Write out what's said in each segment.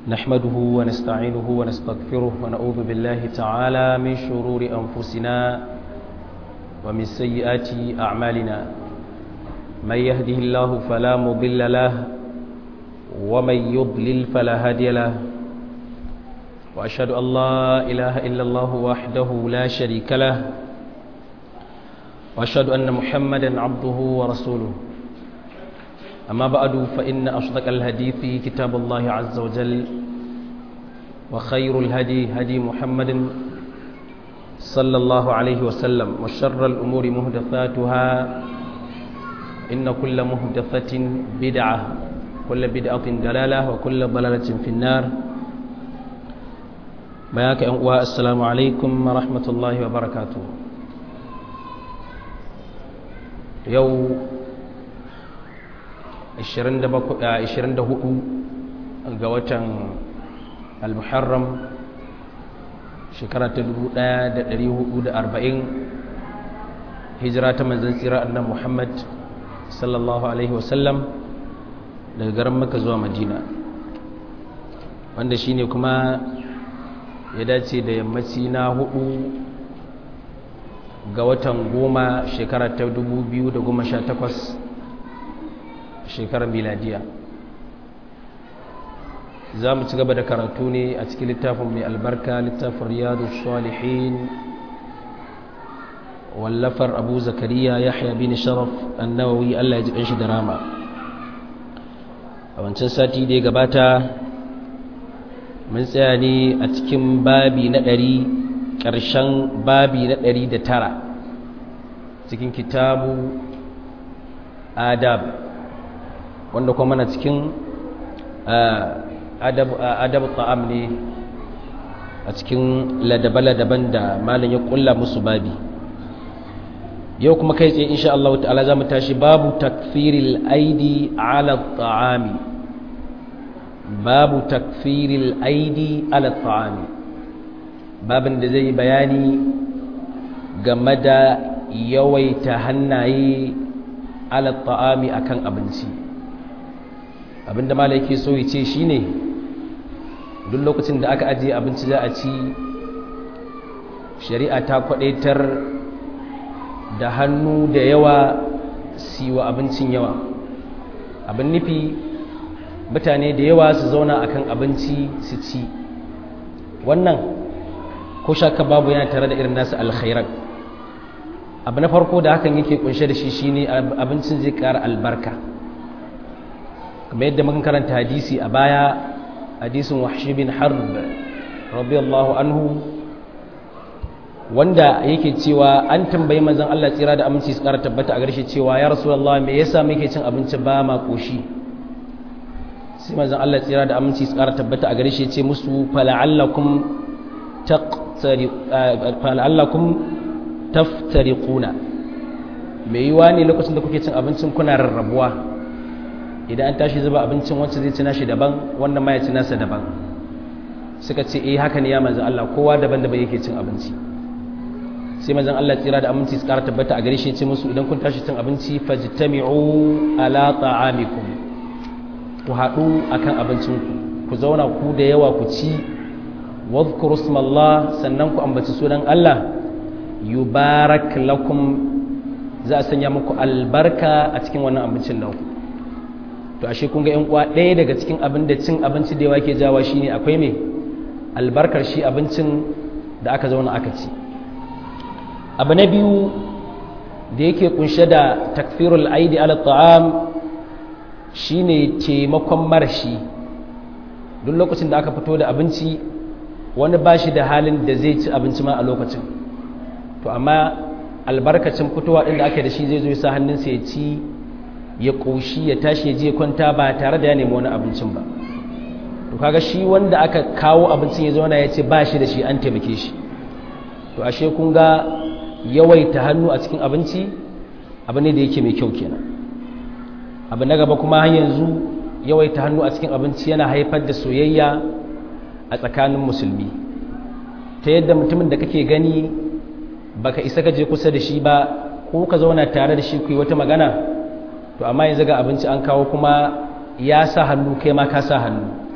نحمده ونستعينه ونستغفره ونعوذ بالله تعالى من شرور أنفسنا ومن سيئات أعمالنا من يهده الله فلا مضل له ومن يضلل فلا هادي له وأشهد أن لا إله إلا الله وحده لا شريك له وأشهد أن محمدا عبده ورسوله أما بعد فإن أصدق الحديث كتاب الله عز وجل وخير الهدي هدي محمد صلى الله عليه وسلم وشر الأمور مهدثاتها إن كل مهدثة بدعة كل بدعة دلالة وكل ضلالة في النار بياك السلام عليكم ورحمة الله وبركاته يوم 24 ga watan al-muharram shekara ta 1440 hijira ta manzan tsira annan muhammad sallallahu alaihi wasallam daga garin maka zuwa madina wanda shine kuma ya dace da yammaci na hudu ga watan goma shekara ta 2018 shekarar miladiya za mu ci gaba da karatu ne a cikin littafin mai albarka littafin riyadu salihin wallafar abu zakariya yahya bin sharaf annawawi allah ya ji shi da rama a wancan sati da ya gabata mun tsaya ne a cikin babi na ɗari ƙarshen babi na ɗari da tara cikin kitabu adab wanda kuma mana cikin adab ta'am ne a cikin ladaba-ladaban da malin ya kulla musu babi yau kuma kai tsaye insha Allah ta'ala za mu tashi babu takfiril aidi ala ta'ami babu takfiril aidi ala ta'ami babin da zai bayani game da yawaita hannaye ala ta'ami akan abinci abinda mala yake so ya ce shine duk lokacin da aka ajiye abinci za a ci shari'a ta kwadaitar da hannu da yawa siwa abincin yawa abin nufi mutane da yawa su zauna akan abinci su ci wannan ko shaka babu yana tare da irin nasu alkhairan abu na farko da hakan yake kunshe da shi shine abincin zai ƙara albarka kamar yadda muka karanta hadisi a baya hadisin wahshi bin harb radiyallahu anhu wanda yake cewa an tambayi manzon Allah tsira da aminci su kara tabbata a garshe cewa ya rasulullah me yasa muke cin abinci ba ma koshi sai manzon Allah tsira da aminci su kara tabbata a garshe ce musu fala'allakum taqtari fala'allakum taftariquna me yiwa ne lokacin da kuke cin abincin kuna rarrabuwa idan an tashi zuba abincin wacce zai ci nashi daban wannan ma ya ci nasa daban suka ce eh haka ne ya manzan Allah kowa daban-daban yake cin abinci sai manzan Allah tsira da aminci su ƙara tabbata a gare shi ce musu idan kun tashi cin abinci fajtami'u ala ta'amikum ku haɗu akan abincinku ku zauna ku da yawa ku ci wadhkuru ismallah sannan ku ambaci sunan Allah yubarak lakum za a sanya muku albarka a cikin wannan abincin naku to ashe kun ga yan uwa ɗaya daga cikin abin da cin abinci da yawa ke jawa shine akwai me albarkar shi abincin da aka zauna aka ci abu na biyu da yake kunshe da takfirul aidi ala ta'am shine taimakon marashi duk lokacin da aka fito da abinci wani ba shi da halin da zai ci abinci ma a lokacin to amma albarkacin fitowa ɗin da aka da shi zai zo ya sa hannunsa ya ci ya ƙoshi ya tashi ya je kwanta ba tare da ya nemi wani abincin ba to kaga shi wanda aka kawo abincin ya zauna ya ce ba shi da shi an taimake shi to ashe kun ga yawaita hannu a cikin abinci abu ne da yake mai kyau kenan abu na gaba kuma har yanzu yawaita hannu a cikin abinci yana haifar da soyayya a tsakanin musulmi ta yadda mutumin da kake gani baka isa ka je kusa da shi ba ko ka zauna tare da shi ku yi wata magana to amma yanzu ga abinci an kawo kuma ya sa hannu kai ma ka sa hannu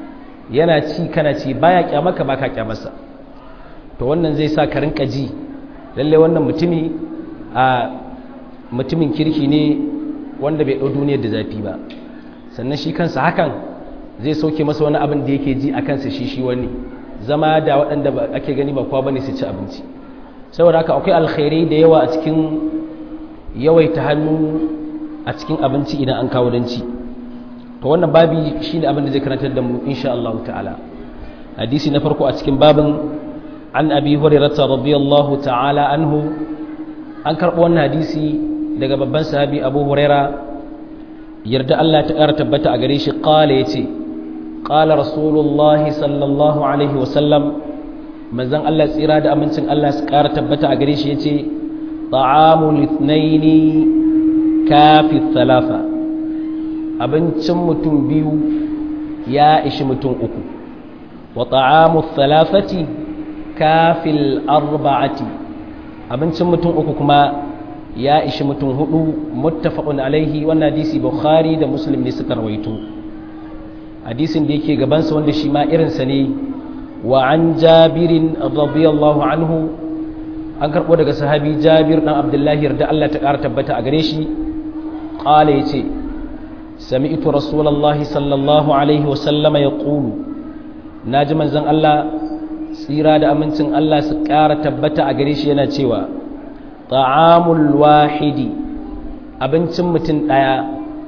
yana ci kana ci baya kyamaka baka kyamarsa to wannan zai sa ka rinka ji lalle wannan mutumi a mutumin kirki ne wanda bai ɗau duniyar da zafi ba sannan shi kansa hakan zai sauke masa wani abin da yake ji a kansa shi shi wani zama da waɗanda ake gani ba kwa bane su ci abinci saboda haka akwai alkhairai da yawa a cikin yawaita hannu a cikin abinci idan an kawo don ci to wannan babi shine abin da zai karantar da mu insha Allah ta'ala hadisi na farko a cikin babin an abi hurairah radiyallahu ta'ala anhu an karbo wannan hadisi daga babban sahabi abu huraira yarda Allah ta ƙara tabbata a gare shi qala yace qala rasulullahi sallallahu alaihi wa sallam manzon Allah tsira da amincin Allah su ƙara tabbata a gare shi yace ta'amul ithnaini kafi thalatha abincin mutum biyu ya ishi mutum uku wa ta'amu thalathati kafil arba'ati abincin mutum uku kuma ya ishi mutum hudu muttafaqun alaihi wannan hadisi bukhari da muslim ne suka rawaito hadisin da yake gabansa wanda shi ma irinsa ne wa an jabirin radiyallahu anhu an karbo daga sahabi jabir dan abdullahi yarda Allah ta kara tabbata a gare shi qala yace sami'tu rasulullahi sallallahu alaihi wa sallama yaqulu naji manzon Allah tsira da amincin Allah su kara tabbata a gare shi yana cewa ta'amul wahidi abincin mutum daya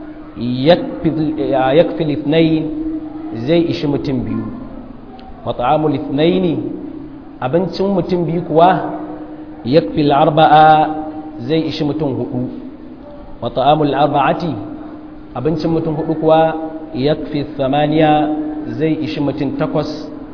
yakfi litnayin zai ishi mutum biyu wa ta'amul ithnaini abincin mutum biyu kuwa yakfi arba'a zai ishi mutum hudu wa ta'amul arba'ati abincin mutum hudu kuwa yakfi thamaniya zai ishi mutum takwas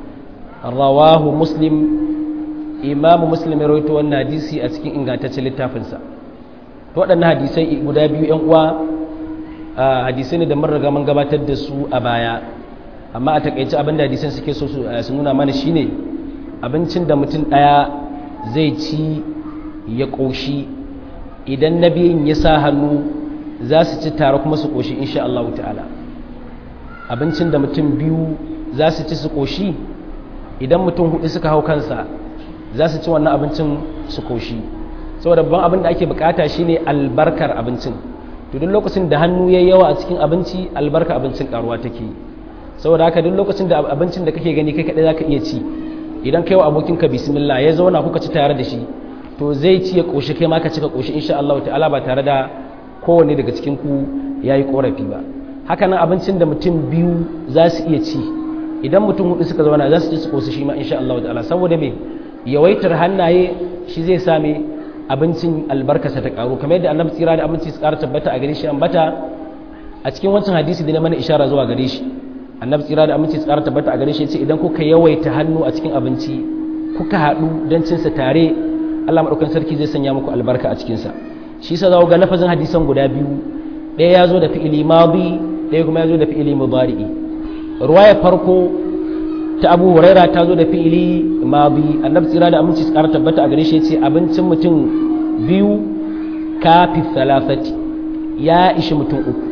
rawahu muslim imamu muslim ya rawaito wannan hadisi a cikin ingantaccen littafinsa to waɗannan hadisai guda biyu yan uwa hadisai ne da mun riga mun gabatar da su a baya amma a takaice abin da hadisan suke so su nuna mana shine abincin da mutum ɗaya zai ci ya ƙoshi idan na biyun ya sa hannu za su ci tare kuma su ƙoshi insha Allah ta'ala abincin da mutum biyu za su ci su ƙoshi idan mutum hudu suka hau kansa za su ci wannan abincin su ƙoshi saboda babban abin da ake bukata shine albarkar abincin to duk lokacin da hannu yayi yawa a cikin abinci albarka abincin karuwa take saboda haka duk lokacin da abincin da kake gani kai kadai zaka iya ci idan kai wa abokinka bismillah ya zauna kuka ci tare da shi to zai ci ya koshi kai ma ka cika koshi insha Allah ta'ala ba tare da kowanne daga cikin ku yayi korafi ba haka nan abincin da mutum biyu za su iya ci idan mutum hudu suka zauna za su ci su koshi shi ma insha Allah ta'ala saboda me yawaitar hannaye shi zai same abincin albarkasa ta karu kamar yadda annabi tsira da abinci su ƙara tabbata a gare shi ambata a cikin wancan hadisi da na mana ishara zuwa gare shi annabi tsira da aminci tsara tabbata a gare shi ce idan kuka yawaita hannu a cikin abinci kuka haɗu don cinsa tare Allah maɗaukan sarki zai sanya muku albarka a cikinsa shi sa za ga lafazin hadisan guda biyu ɗaya ya zo da fi'ili madi ɗaya kuma ya zo da fi'ili mudari'i ruwaya farko ta abu huraira ta zo da fi'ili madi annabi tsira da aminci tsara tabbata a gare shi ce abincin mutum biyu kafi thalathati ya ishi mutum uku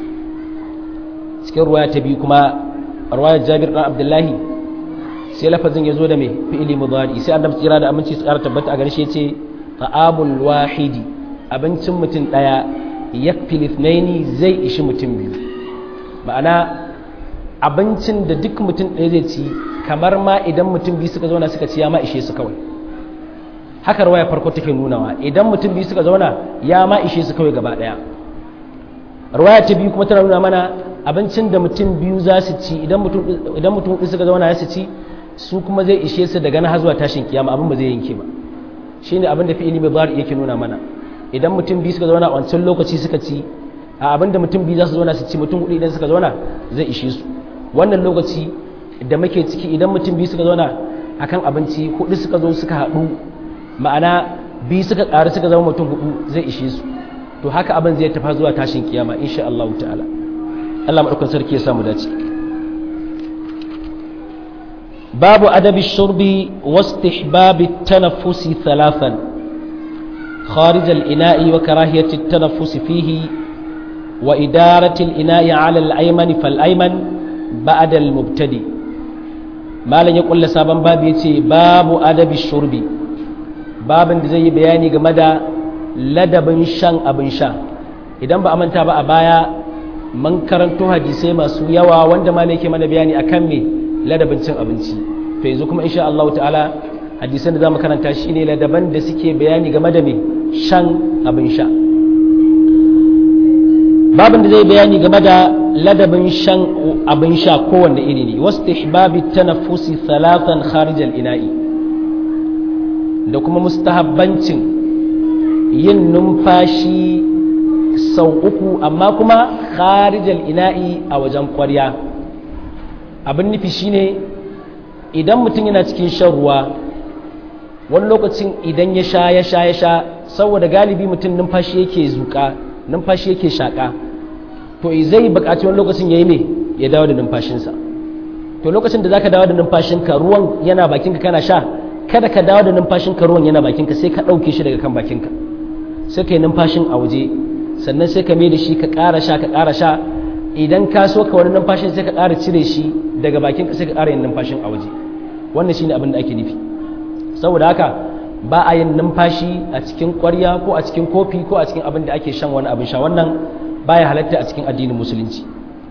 cikin ruwaya ta biyu kuma ruwayar jabir ɗan abdullahi sai lafazin ya zo da mai fi'ili mudari sai annabi tsira da aminci su ƙara tabbata a garshe ce ta'amul wahidi abincin mutum ɗaya yakfi lithnaini zai ishi mutum biyu ma'ana abincin da duk mutum ɗaya zai ci kamar ma idan mutum biyu suka zauna suka ci ya ma ishe su kawai haka ruwaya farko take nunawa idan mutum biyu suka zauna ya ma ishe su kawai gaba ɗaya ruwaya ta biyu kuma tana nuna mana abincin da mutum biyu za su ci idan mutum hudu suka zauna ya su ci su kuma zai ishe su daga na zuwa tashin kiyama abin ba zai yanke ba shi ne abin da fi ilimin bari yake nuna mana idan mutum biyu suka zauna a wancan lokaci suka ci a abin da mutum biyu za su zauna su ci mutum hudu idan suka zauna zai ishe su wannan lokaci da muke ciki idan mutum biyu suka zauna akan abinci hudu suka zo suka haɗu ma'ana biyu suka ƙaru suka zama mutum hudu zai ishe su to haka abin zai tafa zuwa tashin kiyama insha Allah ta'ala Allah maɗaukan sarki ya samu dace babu adabi shurbi wastihbabi tanaffusi thalathan خارج الإناء وكراهية التنفس فيه وإدارة الإناء على الأيمن فالأيمن بعد المبتدئ malam ya kulla sabon babu ya ce babu adabi shurbi babin da zai yi bayani game da ladabin shan abin sha idan ba a manta ba a baya mun karanto hadisai masu yawa wanda malam yake mana bayani akan me ladabin cin abinci to yanzu kuma insha Allah ta'ala hadisan da zamu karanta shine ladaban da suke bayani game da me shan abin sha babin da zai bayani game da ladabin shan abin sha kowanne iri ne wasu ihbabi tanaffusi salatan kharijal ina'i da kuma mustahabbancin yin numfashi sau uku amma kuma kharijal ina'i a wajen kwarya abin nufi shine idan mutum yana cikin shan ruwa wani lokacin idan ya sha ya sha ya sha saboda galibi mutum numfashi yake zuka numfashi yake shaƙa to zai buƙaci wani lokacin ya yi ne ya dawo da numfashinsa to lokacin da za ka dawo da numfashinka ruwan yana bakinka kana sha kada ka dawo da numfashinka ruwan yana bakinka sai ka ɗauke shi daga kan bakinka sai ka yi numfashin a waje sannan sai ka mai da shi ka ƙara sha ka ƙara sha idan ka so ka wani numfashin sai ka ƙara cire shi daga bakinka sai ka ƙara yin numfashin a waje wannan shine abin da ake nufi saboda haka ba a yin numfashi a cikin ƙwarya ko a cikin kofi ko a cikin abin da ake shan wani abin sha wannan baya halatta a cikin addinin musulunci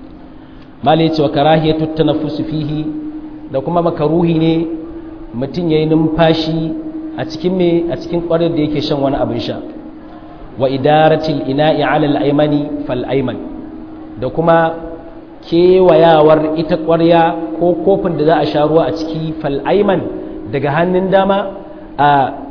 malai cewa karahiyatu tanaffusu fihi da kuma makaruhi ne mutum yayi numfashi a cikin me a cikin ƙwaryar da yake shan wani abin sha wa idaratil ina'i ala al-aymani fal ayman da kuma kewayawar ita ƙwarya ko kofin da za a sha ruwa a ciki fal ayman daga hannun dama a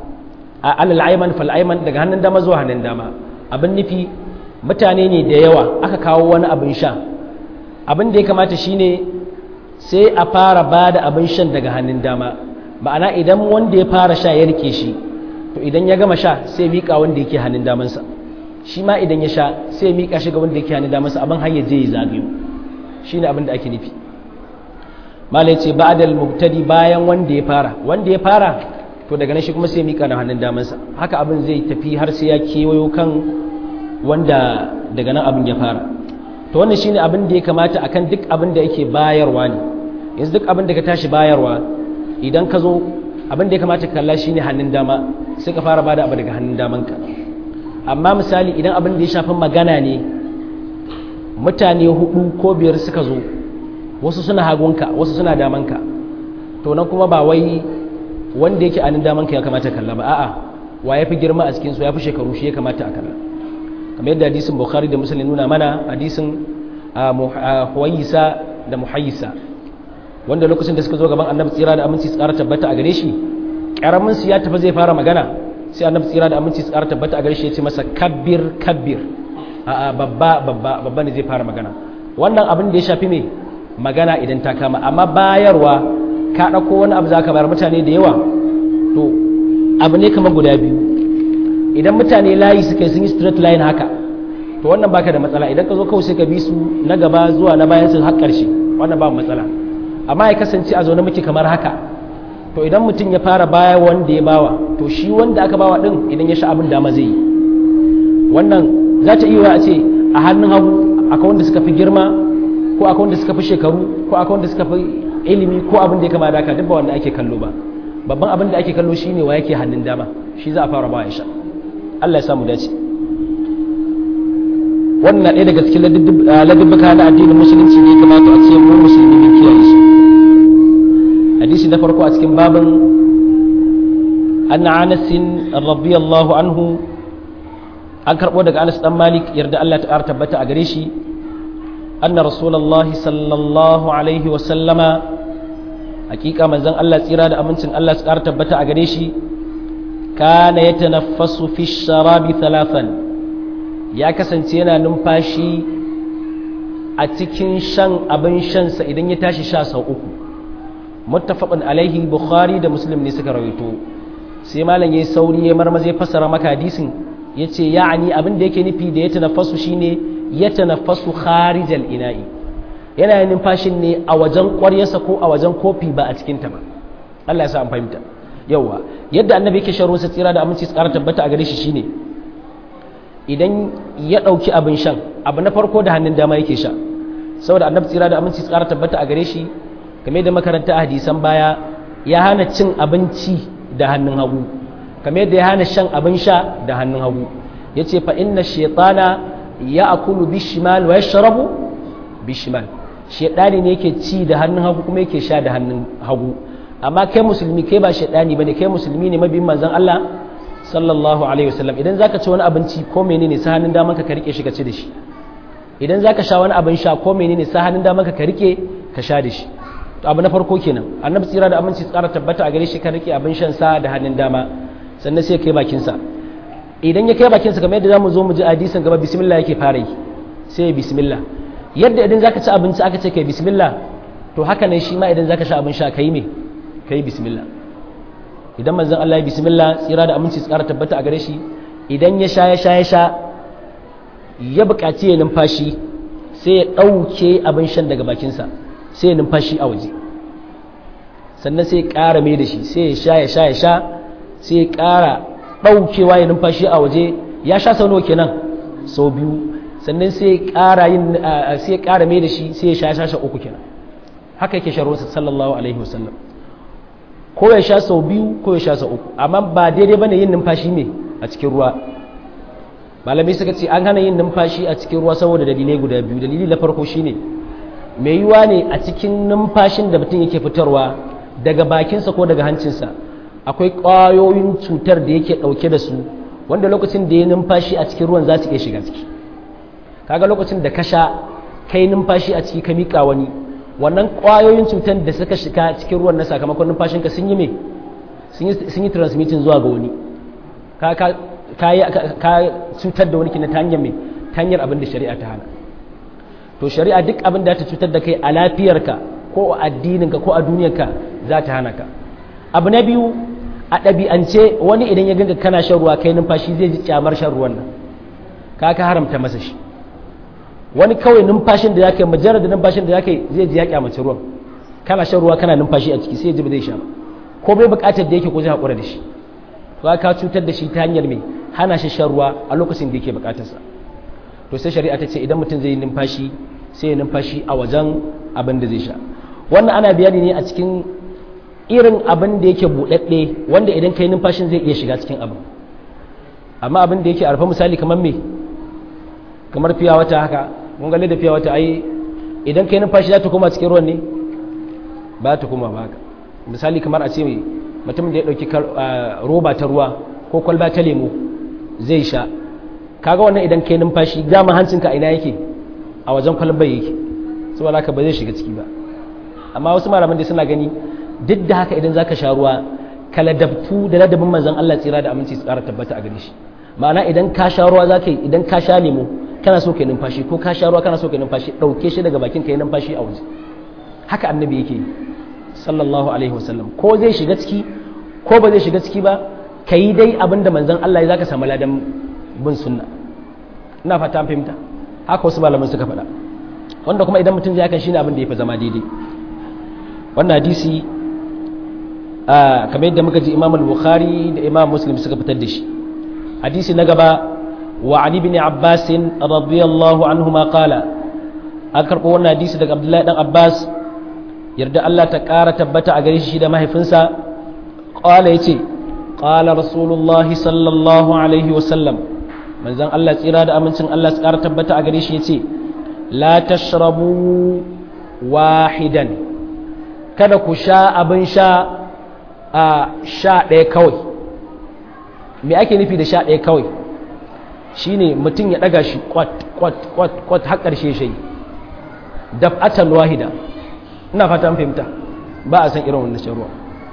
alal ayman fal ayman daga hannun dama zuwa hannun dama abin nufi mutane ne da yawa aka kawo wani abin sha abin da ya kamata shine sai a fara ba da abin shan daga hannun dama ma'ana idan wanda ya fara sha ya rike shi to idan ya gama sha sai miƙa wanda yake hannun damansa shi ma idan ya sha sai miƙa shi ga wanda yake hannun damansa abin har ya je ya zagayo shine abin da ake nufi malai ce ba'dal mubtadi bayan wanda ya fara wanda ya fara to daga nan shi kuma sai miƙa na hannun damansa haka abin zai tafi har sai ya kewayo kan wanda daga nan abin ya fara to wannan shine abin da ya kamata akan duk abin da yake bayarwa ne yanzu duk abin da ka tashi bayarwa idan ka zo abin da ya kamata ka kalla shine hannun dama sai ka fara bada abu daga hannun damanka amma misali idan abin da ya shafi magana ne mutane hudu ko biyar suka zo wasu suna hagunka wasu suna damanka to nan kuma ba wai wanda yake hannun damanka ya kamata kalla ba a'a wa ya fi girma a cikin su ya fi shekaru shi ya kamata a kalla kamar yadda hadisin bukhari da muslim nuna mana hadisin huwayisa da muhayyisa wanda lokacin da suka zo gaban annabi tsira da aminci tsara tabbata a gare shi karamin su ya tafi zai fara magana sai annabi tsira da aminci tsara tabbata a gare shi ya ce masa kabbir kabbir a babba babba babba ne zai fara magana wannan abin da ya shafi me magana idan ta kama amma bayarwa ka ɗauko wani abu za ka bayar mutane da yawa to abu ne kamar guda biyu idan mutane layi suka sun yi straight line haka to wannan baka da matsala idan ka zo kawai sai ka bi su na gaba zuwa na bayan su har ƙarshe wannan ba matsala amma ya kasance a zaune muke kamar haka to idan mutum ya fara baya wanda ya bawa to shi wanda aka bawa din idan ya sha abin dama zai yi wannan za ta iya a ce a hannun hagu akwai wanda suka fi girma ko akwai wanda suka fi shekaru ko akwai wanda suka fi ilimi ko abin da ya kama da haka duk ba wanda ake kallo ba babban abin da ake kallo shine wa yake hannun dama shi za a fara ba ya sha Allah ya samu dace wannan ɗaya daga cikin ladubbuka na addinin musulunci ne kamata a ce mu musulmi mun kiyaye su hadisi na farko a cikin babin anna anas radiyallahu anhu an karɓo daga anas dan malik yarda Allah ta ƙara tabbata a gare shi anna rasulullahi sallallahu alaihi wa sallama hakika manzon Allah tsira da amincin Allah su ƙara tabbata a gare shi kana ya tanaffasu fi sharabi talafan ya kasance yana numfashi a cikin shan abin shansa idan ya tashi sha sau uku muttafaqun alaihi bukhari da muslim ne suka rawaito sai malam yayi sauri ya marmaza ya fassara maka hadisin yace ya'ani abin da yake nufi da ya tanaffasu shine ya tanaffasu kharijal ina'i yana yin numfashin ne a wajen ƙwaryarsa ko a wajen kofi ba a cikin ta ba Allah ya sa an fahimta yawa yadda annabi yake shan ruwansa tsira da aminci su ƙara tabbata a gare shi shine idan ya ɗauki abin shan abu na farko da hannun dama yake sha saboda annabi tsira da aminci su ƙara tabbata a gare shi kamar da makaranta hadisan baya ya hana cin abinci da hannun hagu kamar da ya hana shan abin sha da hannun hagu yace fa inna shaytana ya'kulu bishimal wa yashrabu bishimal shaytani ne yake ci da hannun hagu kuma yake sha da hannun hagu amma kai musulmi kai ba shaytani bane kai musulmi ne mabiyin manzon Allah sallallahu alaihi wasallam idan zaka ci wani abinci ko menene sa hannun daman ka rike shi ka ci da shi idan zaka sha wani abin sha ko menene sa hannun daman ka rike ka sha da shi to abu na farko kenan annabi tsira da aminci tsara tabbata a gare shi kan rike abin shan sa da hannun dama sannan sai kai bakin sa idan ya kai bakin sa kamar yadda zamu zo mu ji hadisin gaba bismillah yake fara yi sai ya bismillah yadda idan zaka ci abinci aka ce kai bismillah to haka ne shi ma idan zaka sha abin sha kai me kai bismillah idan manzon Allah ya bismillah tsira da aminci tsara tabbata a gare shi idan ya sha ya sha ya sha ya buƙaci ya numfashi sai ya ɗauke abin shan daga bakinsa sai ya numfashi a waje sannan sai ya ƙara mai da shi sai ya sha ya sha ya sha sai ya ƙara ɗaukewa ya numfashi a waje ya sha sau nawa kenan sau biyu sannan sai ya ƙara yin sai ya ƙara mai da shi sai ya sha ya sha uku kenan haka yake sharuwarsa sallallahu alaihi wasallam ko ya sha sau biyu ko ya sha sau uku amma ba daidai bane yin numfashi ne a cikin ruwa malamai suka ce an hana yin numfashi a cikin ruwa saboda dalilai guda biyu dalili na farko shine mai yiwa ne a cikin numfashin da mutum yake fitarwa daga bakinsa ko daga hancinsa akwai ƙwayoyin cutar da yake ɗauke da su wanda lokacin da ya numfashi a cikin ruwan za su iya shiga ciki kaga lokacin da ka sha kai numfashi a ciki ka miƙa wani wannan ƙwayoyin cutar da suka shiga cikin ruwan na sakamakon numfashinka sun yi me sun yi transmitting zuwa ga wani ka cutar da wani kina ta hanyar mai ta hanyar abin da shari'a ta hana to shari'a duk abin da ta cutar da kai a lafiyarka ko a addininka ko a duniyarka za ta hana ka abu na biyu a ɗabi'ance wani idan ya ganga kana shan ruwa kai numfashi zai ji kyamar shan ruwan nan ka ka haramta masa shi wani kawai numfashin da ya kai majalar da numfashin da ya kai zai ji ya kyamaci ruwan kana shan ruwa kana numfashi a ciki sai ya ji ba zai sha ba ko bai buƙatar da yake ko zai haƙura da shi to ka cutar da shi ta hanyar mai hana shi shan ruwa a lokacin da yake buƙatarsa to sai shari'a ta ce idan mutum zai yi numfashi sai ya numfashi a wajen abin da zai sha wannan ana bayani ne a cikin irin abin da yake buɗaɗɗe wanda idan ka yi numfashin zai iya shiga cikin abin amma abin da yake arfa misali kamar me kamar fiya wata haka mun ga da fiya wata ai idan ka yi numfashi za ta koma cikin ruwan ne ba ta koma ba haka misali kamar a ce mutum da ya ɗauki roba ta ruwa ko kwalba ta lemo zai sha kaga wannan idan ka yi numfashi dama hancinka a ina yake a wajen kwalbar yake saboda haka ba zai shiga ciki ba amma wasu malaman da suna gani duk da haka idan zaka sha ruwa ka ladabtu da ladabin manzon Allah tsira da aminci su ƙara tabbata a gare shi ma'ana idan ka sha ruwa zaka yi idan ka sha lemo kana so ka yi numfashi ko ka sha ruwa kana so ka yi numfashi ɗauke shi daga bakin ka yi numfashi a waje haka annabi yake yi sallallahu alaihi wasallam ko zai shiga ciki ko ba zai shiga ciki ba ka yi dai abin da manzon Allah ya zaka samu ladan bin sunna ina fata an fahimta haka wasu malaman suka faɗa wanda kuma idan mutum zai hakan shine abin da ya fi zama daidai wannan hadisi kamar yadda muka ji imam al-bukhari da imam muslim suka fitar da shi hadisi na gaba wa ali bin abbas radiyallahu anhuma qala an karɓo wannan hadisi daga abdullahi dan abbas yarda Allah ta ƙara tabbata a gare shi da mahaifinsa qala yace qala rasulullahi sallallahu alaihi wasallam manzon Allah tsira da amincin Allah su ƙara tabbata a gare shi yace la tashrabu wahidan kada ku sha abin sha a sha ɗaya kawai me ake nufi da sha ɗaya kawai shine mutum ya ɗaga shi kwat kwat kwat kwat har ƙarshe shi daf'atan wahida ina fata an fahimta ba a san irin wannan shan ruwa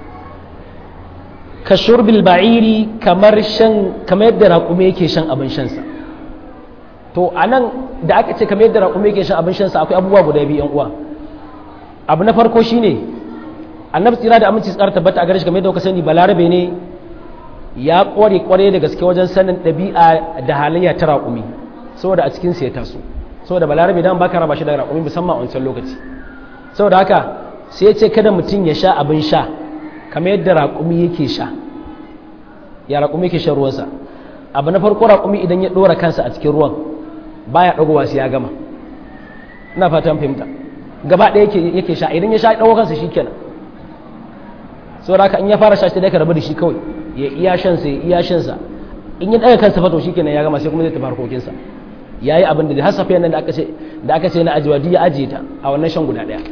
ka shurbil ba'iri kamar shan kamar yadda raƙume yake shan abin shansa to anan da aka ce kamar yadda raƙume yake shan abin shansa akwai abubuwa guda biyu yan uwa abu na farko shine annabi tsira da aminci tsara tabbata a gare shi kamar yadda kuka sani balarabe ne ya kware kware da gaske wajen sanin ɗabi'a da halayya ta raƙumi saboda a cikin ya taso saboda balarabe dan baka raba shi da raƙumi musamman a wancan lokaci saboda haka sai ya ce kada mutum ya sha abin sha kamar yadda raƙumi yake sha ya raƙumi yake shan ruwansa abu na farko raƙumi idan ya ɗora kansa a cikin ruwan baya ɗagowa sai ya gama ina fatan fahimta gaba ɗaya yake yake sha idan ya sha ɗaukar kansa shikenan saboda haka in ya fara sha sai dai ka rabu da shi kawai ya iya shan sa ya iya shan sa in ya ɗaga kansa fa to shikenan ya gama sai kuma zai tafi harkokin sa yayi abin da har safiyan nan da aka ce da aka ce na ajiwa duk ya ajiye ta a wannan shan guda ɗaya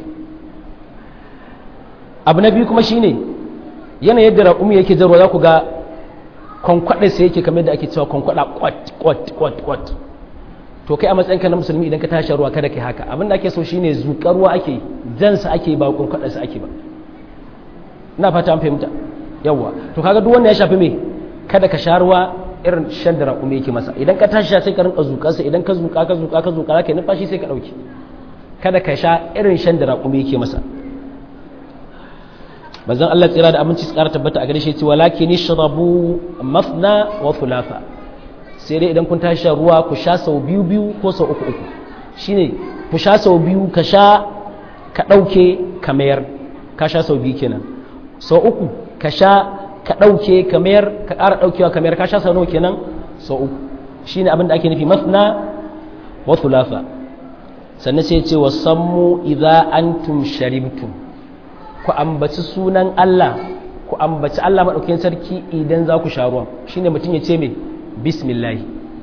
abu na biyu kuma shine yanayin yadda raƙumi yake jarwa za ku ga kwankwaɗa sai yake kamar da ake cewa kwankwaɗa kwat kwat kwat kwat to kai a matsayin ka na musulmi idan ka tashi ruwa kada kai haka abin da ake so shine zuƙar ruwa ake jansa ake ba kwankwaɗa sa ake ba ina fata an fahimta yawwa to kaga duk wanda ya shafi me kada ka sha ruwa irin shan da raƙumi yake masa idan ka tashi sai ka rinka zuƙarsa idan ka zuƙa ka zuƙa ka zuƙa ka numfashi sai ka ɗauki kada ka sha irin shan da raƙumi yake masa manzon Allah tsira da abinci su ƙara tabbata a gare shi cewa lakin shrabu mafna wa thulatha sai dai idan kun tashi shan ruwa ku sha sau biyu biyu ko sau uku uku shine ku sha sau biyu ka sha ka ɗauke ka mayar ka sha sau biyu kenan sau uku ka sha ka ɗauke ka mayar ka ƙara ɗaukewa ka mayar ka sha sau nawa kenan sau uku shine abin da ake nufi mafna wa thulatha sannan sai ce wa sammu idza antum sharibtum ku ambaci sunan Allah ku ambaci Allah maɗaukakin sarki idan za ku sha ruwan shine mutum ya ce mai bismillah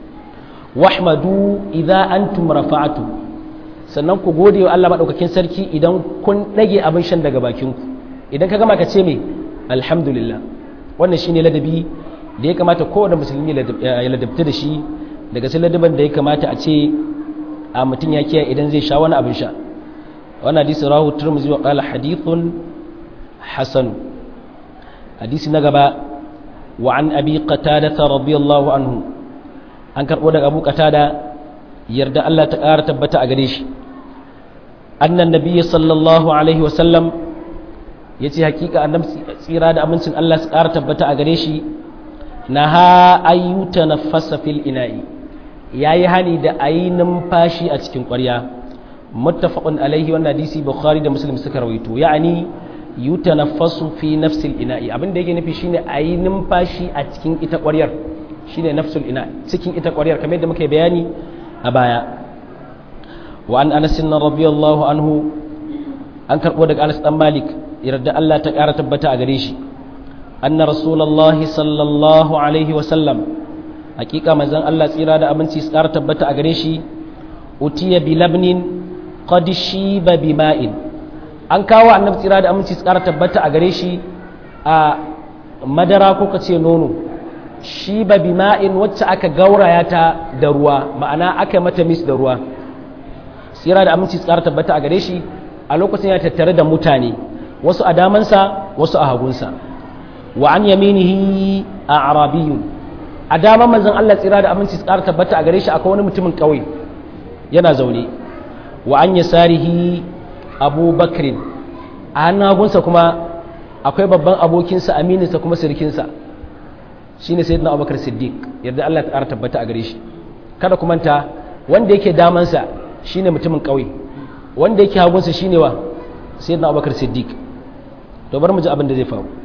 wahmadu idza antum rafa'atu sannan ku gode wa Allah maɗaukakin sarki idan kun ɗage abin shan daga bakinku idan ka gama ka ce mai alhamdulillah wannan shine ladabi da ya kamata kowane musulmi ya ladabta da shi daga sai ladaban da ya kamata a ce a mutum ya kiyaye idan zai sha wani abin sha wannan hadisi rahu turmuzi wa qala hadithun hasan hadisi na gaba wa an abi qatada radiyallahu anhu an karbo daga abu qatada yarda Allah ta ƙara tabbata a gare shi annan nabiyyi sallallahu alaihi wa sallam yace hakika annabi tsira da amincin Allah su ƙara tabbata a gare shi naha ayyuta nafasa fil ina'i yayi hani da ayi numfashi a cikin ƙwarya muttafaqun alaihi wannan hadisi bukhari da muslim suka rawaito ya'ani yutanaffasu fi nafsil ina'i abin da yake nufi shine ayi numfashi a cikin ita ƙwaryar shine nafsul ina cikin ita ƙwaryar kamar yadda muka bayani a baya wa an anas radiyallahu anhu an karbo daga Anas dan Malik yarda Allah ta ƙara tabbata a gare shi anna rasulullahi sallallahu alaihi wa sallam hakika manzon Allah tsira da abinci su ƙara tabbata a gare shi utiya bi labnin qad shiba bima'in an kawo annabi tsira da aminci tsara tabbata a gare shi a madara ko kace nono shiba bima'in wacce aka gauraya ta da ruwa ma'ana aka mata mis da ruwa tsira da aminci tsara tabbata a gare shi a lokacin ya tattare da mutane wasu a damansa wasu a hagunsa wa an yaminihi a arabiyun a daman manzon Allah tsira da aminci tsara tabbata a gare shi akwai wani mutumin ƙauye yana zaune wa an yasarihi abu bakrin a hannun hagunsa kuma akwai babban abokinsa amininsa kuma sirkinsa shi ne sayyidina abubakar siddiq yadda allah ta tabbata a gare shi kada ku manta wanda yake damansa shi ne mutumin ƙauye wanda yake hagunsa shi ne wa sayyidina abubakar siddiq to bar mu ji abin da zai faru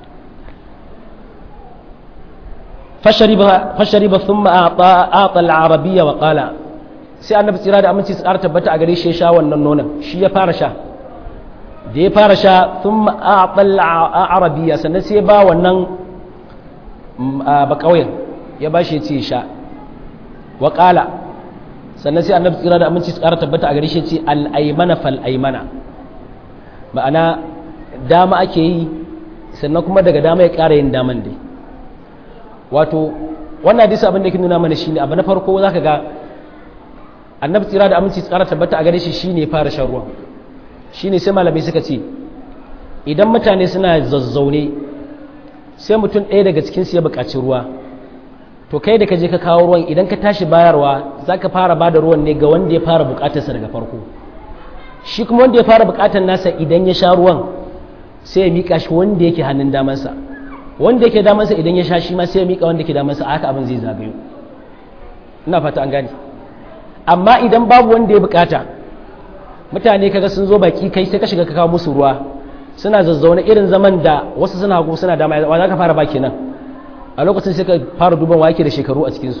fashariba thumma a'ta al-arabiyya wa qala sai annabi tsira da aminci tsara tabbata a gare shi ya sha wannan nonon shi ya fara sha da ya fara sha sun ma'aɓal arabiya sannan sai ba wannan bakawai ya ba shi ya ce sha wa ƙala sannan sai annabi tsira da aminci tsara tabbata a gare shi ya ce al'aimana fal'aimana ma'ana dama ake yi sannan kuma daga dama ya ƙara yin daman dai wato wannan hadisi abin da ke nuna mana shine abu na farko za ka ga annabi tsira da aminci tsara tabbata a gare shi shine fara shan ruwa shine sai malamai suka ce idan mutane suna zazzaune sai mutum ɗaya daga cikin su ya buƙaci ruwa to kai da ka je ka kawo ruwan idan ka tashi bayarwa za ka fara ba da ruwan ne ga wanda ya fara buƙatarsa daga farko shi kuma wanda ya fara buƙatar nasa idan ya sha ruwan sai ya miƙa shi wanda yake hannun damansa wanda yake damansa idan ya sha shi ma sai ya miƙa wanda yake damansa a haka abin zai zagayo ina fata an gane amma idan babu wanda ya bukata mutane kaga sun zo baki kai sai ka shiga ka kawo musu ruwa suna zazzauna irin zaman da wasu suna hagu suna dama wa za ka fara baki nan a lokacin sai ka fara duban wa yake da shekaru a cikinsu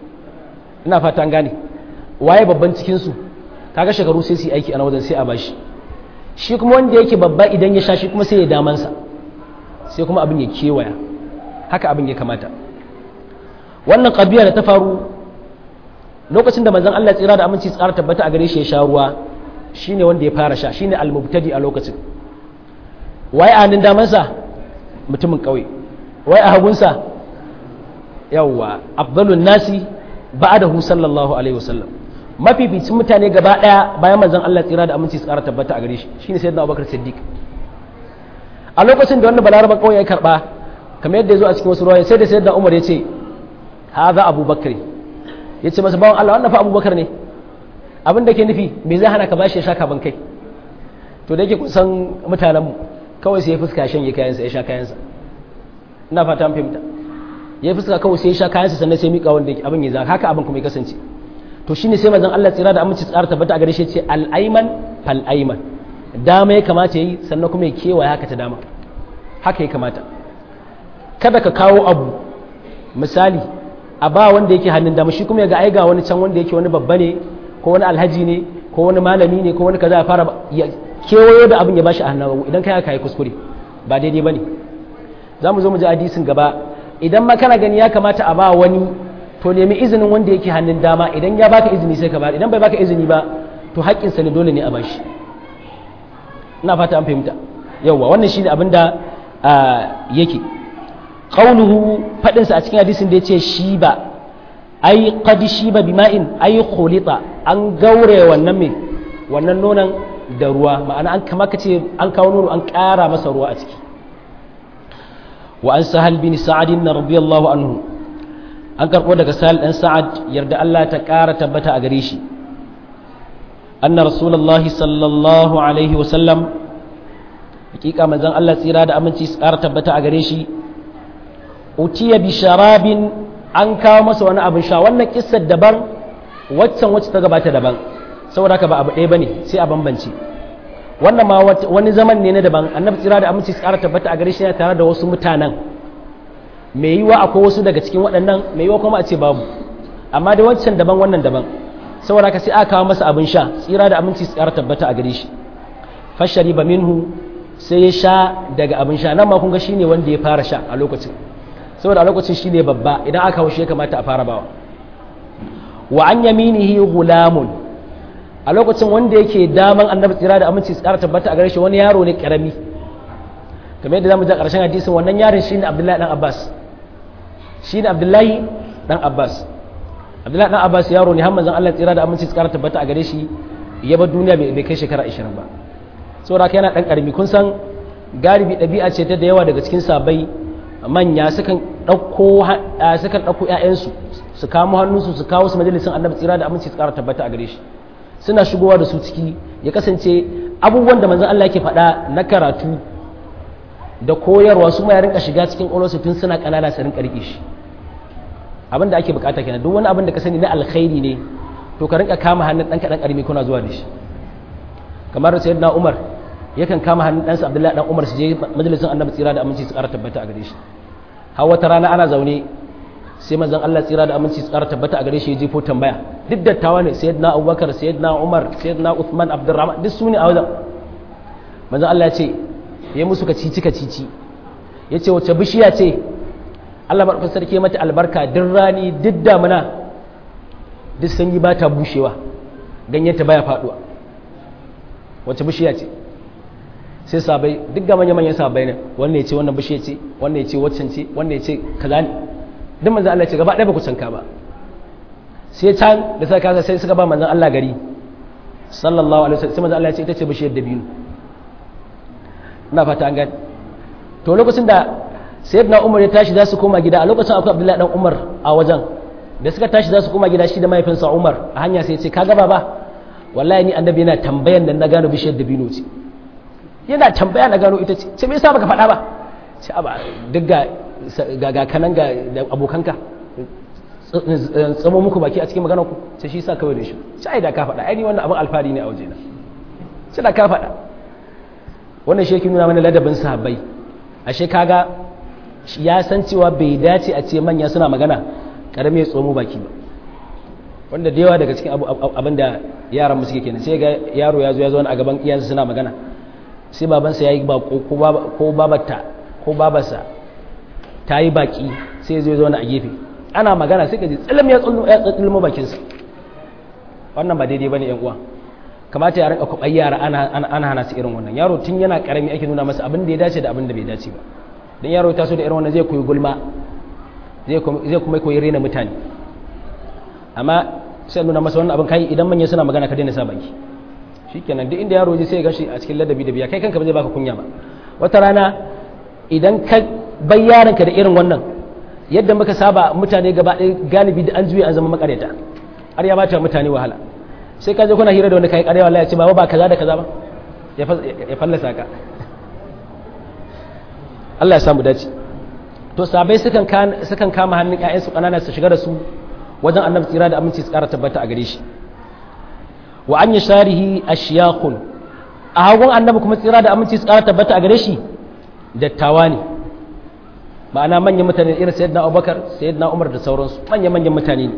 ina fata an gane waye babban cikinsu kaga shekaru sai su yi aiki a wajen sai a bashi shi kuma wanda yake babba idan ya sha shi kuma sai ya damansa sai kuma abin ya kewaya haka abin ya kamata wannan ƙabiya da ta faru lokacin da manzon Allah tsira da aminci tsara tabbata a gare shi ya sha ruwa shine wanda ya fara sha shine al-mubtadi a lokacin waye a hannun damansa mutumin ƙauye waye a hagunsa yawwa afdalun nasi ba'dahu sallallahu alaihi wasallam mafificin mutane gaba daya bayan manzon Allah tsira da aminci tsara tabbata a gare shi shine sayyidina Abubakar Siddiq a lokacin da wannan balaraba kawai ya karba kamar yadda ya zo a cikin wasu ruwaya sai da sayyidina Umar ya ce haza Abubakar ya ce masa bawan Allah wannan fa Abubakar ne abin da ke nufi me zai hana ka bashi ya sha kaban kai to da yake kusan mutanen mu kawai sai ya fuska shan ya kayansa ya sha kayansa ina fata an fahimta ya fuska kawai sai ya sha kayansa sannan sai mika wanda abin ya zaka haka abin kuma ya kasance to shine sai manzon Allah tsira da aminci tsara tabbata a gare shi ce al-ayman fal ayman dama ya kamata yayi sannan kuma ya kewaye haka ta dama haka ya kamata kada ka kawo abu misali a ba wanda yake hannun dama shi kuma ya ga ai ga wani can wanda yake wani babba ne ko wani alhaji ne ko wani malami ne ko wani kaza ya fara ya kewayo da abin ya bashi a hannun idan kai haka yi kuskure ba daidai bane za mu zo mu ji hadisin gaba idan ma kana gani ya kamata a ba wani to nemi izinin wanda yake hannun dama idan ya baka izini sai ka ba idan bai baka izini ba to haƙƙinsa ne dole ne a bashi ina fata an fahimta yawwa wannan shine abin da yake qauluhu fadin sa a cikin hadisin da yace shi ba ai qad shiba bima'in ai khulita an gaure wannan me wannan nonon da ruwa ma'ana an kama kace an kawo nono an ƙara masa ruwa a ciki wa an sahal bin sa'ad radiyallahu anhu an karɓo daga sahal ɗan sa'ad yarda Allah ta ƙara tabbata a gare shi anna rasulullahi sallallahu alaihi wasallam hakika manzon Allah tsira da aminci su ƙara tabbata a gare shi utiya bi sharabin an kawo masa wani abin sha wannan kissar daban waccan wacce ta gabata daban saboda haka ba abu ɗaya bane sai a bambance wannan ma wani zaman ne na daban annabi tsira da aminci su ƙara tabbata a gare shi tare da wasu mutanen mai yiwa akwai wasu daga cikin waɗannan mai yiwa kuma a ce babu amma da wancan daban wannan daban saboda ka sai aka kawo masa abin sha tsira da aminci tsara tabbata a gare shi fashari ba minhu sai ya sha daga abin sha nan ma kun ga shine wanda ya fara sha a lokacin saboda a lokacin shine babba idan aka kawo shi ya kamata a fara bawa wa an yaminihi gulamun a lokacin wanda yake daman annabi tsira da aminci tsara tabbata a gare shi wani yaro ne karami kamar yadda zamu ji a ƙarshen hadisin wannan yaron shine Abdullahi dan Abbas shine Abdullahi dan Abbas Abdullahi dan Abbas yaro ne har manzon Allah tsira da aminci tsara tabbata a gare shi ya bar duniya bai kai shekara 20 ba saboda yana dan karami kun san galibi ɗabi'a ce ta da yawa daga cikin sabai manya sukan ɗauko sukan ɗauko ƴaƴansu su kamo hannunsu su kawo su majalisin annabi tsira da aminci tsara tabbata a gare shi suna shigowa da su ciki ya kasance abubuwan da manzon Allah yake faɗa na karatu da koyarwa su ma ya rinka shiga cikin ƙwaƙwalwarsu tun suna ƙanana su rinka riƙe shi abin da ake bukata kenan duk wani abin da ka sani na alkhairi ne to ka rinka kama hannun ɗan kaɗan ƙarami kuna zuwa da shi kamar sayyidina umar yakan kama hannun ɗansa abdullahi ɗan umar su je majalisin annabi tsira da aminci su ƙara tabbata a gare shi har wata rana ana zaune sai manzon Allah tsira da aminci su ƙara tabbata a gare shi ya jefo tambaya duk dattawa ne sayyidina abubakar sayyidina umar sayyidina uthman abdurrahman duk su ne a wajen manzon Allah ya ce ya musu ka cici ka cici ya ce wace bishiya ce Allah maɗaukar sarki mata albarka duk rani duk damuna duk sanyi ba ta bushewa ganyenta baya faɗuwa wace bishiya ce sai sabai duk ga manya-manyan sabai ne wannan ya ce wannan bishiya ce wannan ya ce waccan ce wannan ya ce kaza ne duk manzan Allah ce gaba ɗaya ba ku canka ba sai can da suka kasa sai suka ba manzan Allah gari sallallahu alaihi wasallam sai manzan Allah ya ce ita ce bishiyar dabino ina fata an gani to lokacin da sayyidina umar ya tashi za su koma gida a lokacin akwai abdullahi dan umar a wajen da suka tashi za su koma gida shi da mahaifinsa umar a hanya sai ya ce ka gaba ba wallahi ni annabi yana tambayan nan na gano bishiyar dabino ce yana tambaya na gano ita ce ce me yasa baka faɗa ba ce aba duk ga ga kanan ga abokanka tsamo muku baki a cikin maganar ku sai shi sa kawai da shi sai da ka faɗa ai ni wannan abin alfari ne a wajena sai da ka faɗa wannan shi yake nuna mana ladabin sahabbai ashe kaga ya san cewa bai dace a ce manya suna magana karami ya tsomo baki ba wanda da yawa daga cikin abin da yaran suke kenan sai ga yaro ya zo ya zo a gaban iyansa suna magana sai babansa ya yi bako ko babarta ko babarsa ta yi baki sai zai zauna a gefe ana magana sai ka ji tsilim ya tsulmo bakinsa wannan ba daidai ba ne uwa kamata ya rinka kwaɓar yara ana hana su irin wannan yaro tun yana karami ake nuna masa abin da ya dace da abin da bai dace ba don yaro ta so da irin wannan zai koyi gulma zai kuma koyi rena mutane amma sai nuna masa wannan abin kai idan manya suna magana ka daina sa baki shikenan duk inda yaro ji sai ya gashi a cikin ladabi da biya kai kanka ba zai baka kunya ba wata rana idan ka bai yaranka da irin wannan yadda muka saba mutane gaba ɗaya galibi da an juya an zama makareta har ya bata mutane wahala sai ka je kuna hira da wani kai ƙarya wallahi ya ce baba ba kaza da kaza ba ya fallasa ka Allah ya samu dace to sabai sukan sukan kama hannun ƴaƴansu ƙanana su shiga da su wajen annabi tsira da aminci su ƙara tabbata a gare shi wa an yasharihi ashyaqun a hagun annabi kuma tsira da aminci su ƙara tabbata a gare shi dattawa ne ma'ana manyan mutane irin sayyidina Abubakar sayyidina Umar da sauransu manyan manyan mutane ne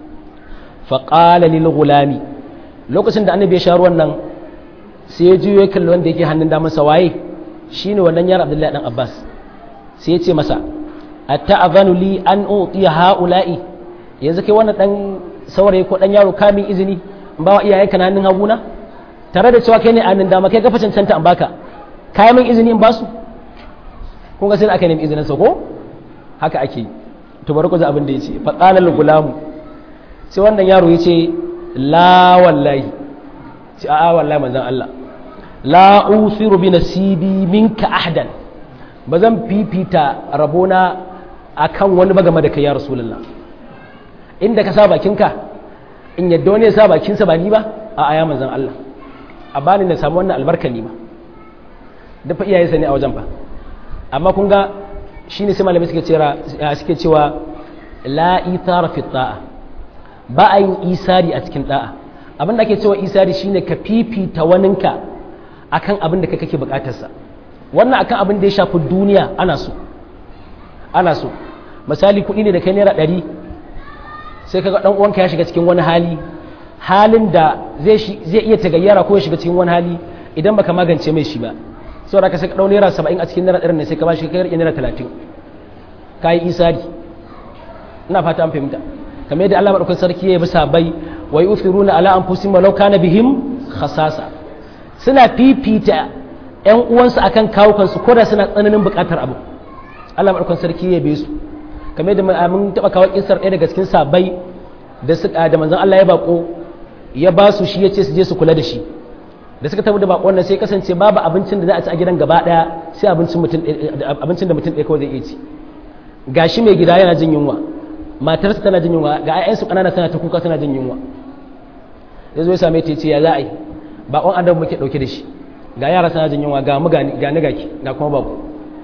fa qala lil gulami lokacin da annabi ya sha ruwan nan sai ya juyo kalli wanda yake hannun damansa waye shine wannan yar Abdullahi dan Abbas sai ya ce masa atta'adhanu li an utiya haula'i yanzu kai wannan dan saurayi ko dan yaro kamin izini in ba wa iyayenka na hannun haguna tare da cewa kai ne hannun dama kai gafa cancanta in baka kayan min izini in ba su kun ga sai aka nemi izinin sa ko haka ake to bari ku ji abin da yace fa qala al gulamu sai wannan yaro yace la wallahi ce a'a wallahi manzon Allah la usiru bi nasibi minka ahdan ba zan fifita rabona akan wani ba game da kai ya rasulullah inda ka sa bakinka in yadda wani ya sa bakinsa ba ni ba a aya manzan Allah a bani na samu wannan albarka ni ma da fa iyayensa ne a wajen fa amma kun ga shi ne sai malamai suke cewa suke cewa la ithara fi ta'a ba a yin isari a cikin da'a abin da ake cewa isari shine ka fifita waninka akan abin da kake bukatarsa wannan akan abin da ya shafi duniya ana so ana so misali kuɗi ne da kai naira ɗari sai kaga ɗan uwanka ya shiga cikin wani hali halin da zai iya tagayyara ko ya shiga cikin wani hali idan baka magance mai shi ba saboda ka sai ka ɗau naira saba'in a cikin naira ɗarin ne sai ka ba shi kai naira talatin ka yi isari ina fata an fahimta kamar yadda Allah maɗaukar sarki ya yi bisa bai wa yi ufiruna ala an fusi malau kana bihim khasasa suna fifita ‘yan uwansu akan kawukansu ko da suna tsananin buƙatar abu Allah maɗaukan sarki ya be su kamar da mun taɓa kawo kisar ɗaya daga cikin sabai da suka da manzon Allah ya bako ya ba su shi ya ce su je su kula da shi da suka tafi da bakon nan sai kasance babu abincin da za a ci a gidan gaba ɗaya sai abincin mutum abincin da mutum ɗaya kawai zai iya ci gashi mai gida yana jin yunwa matarsa tana jin yunwa ga 'ya'yansu ƙanana tana ta kuka tana jin yunwa ya zo ya same ta ya ce ya za a yi bakon adam muke ɗauke da shi ga yara suna jin yunwa ga mu ga ni ga ki ga kuma bako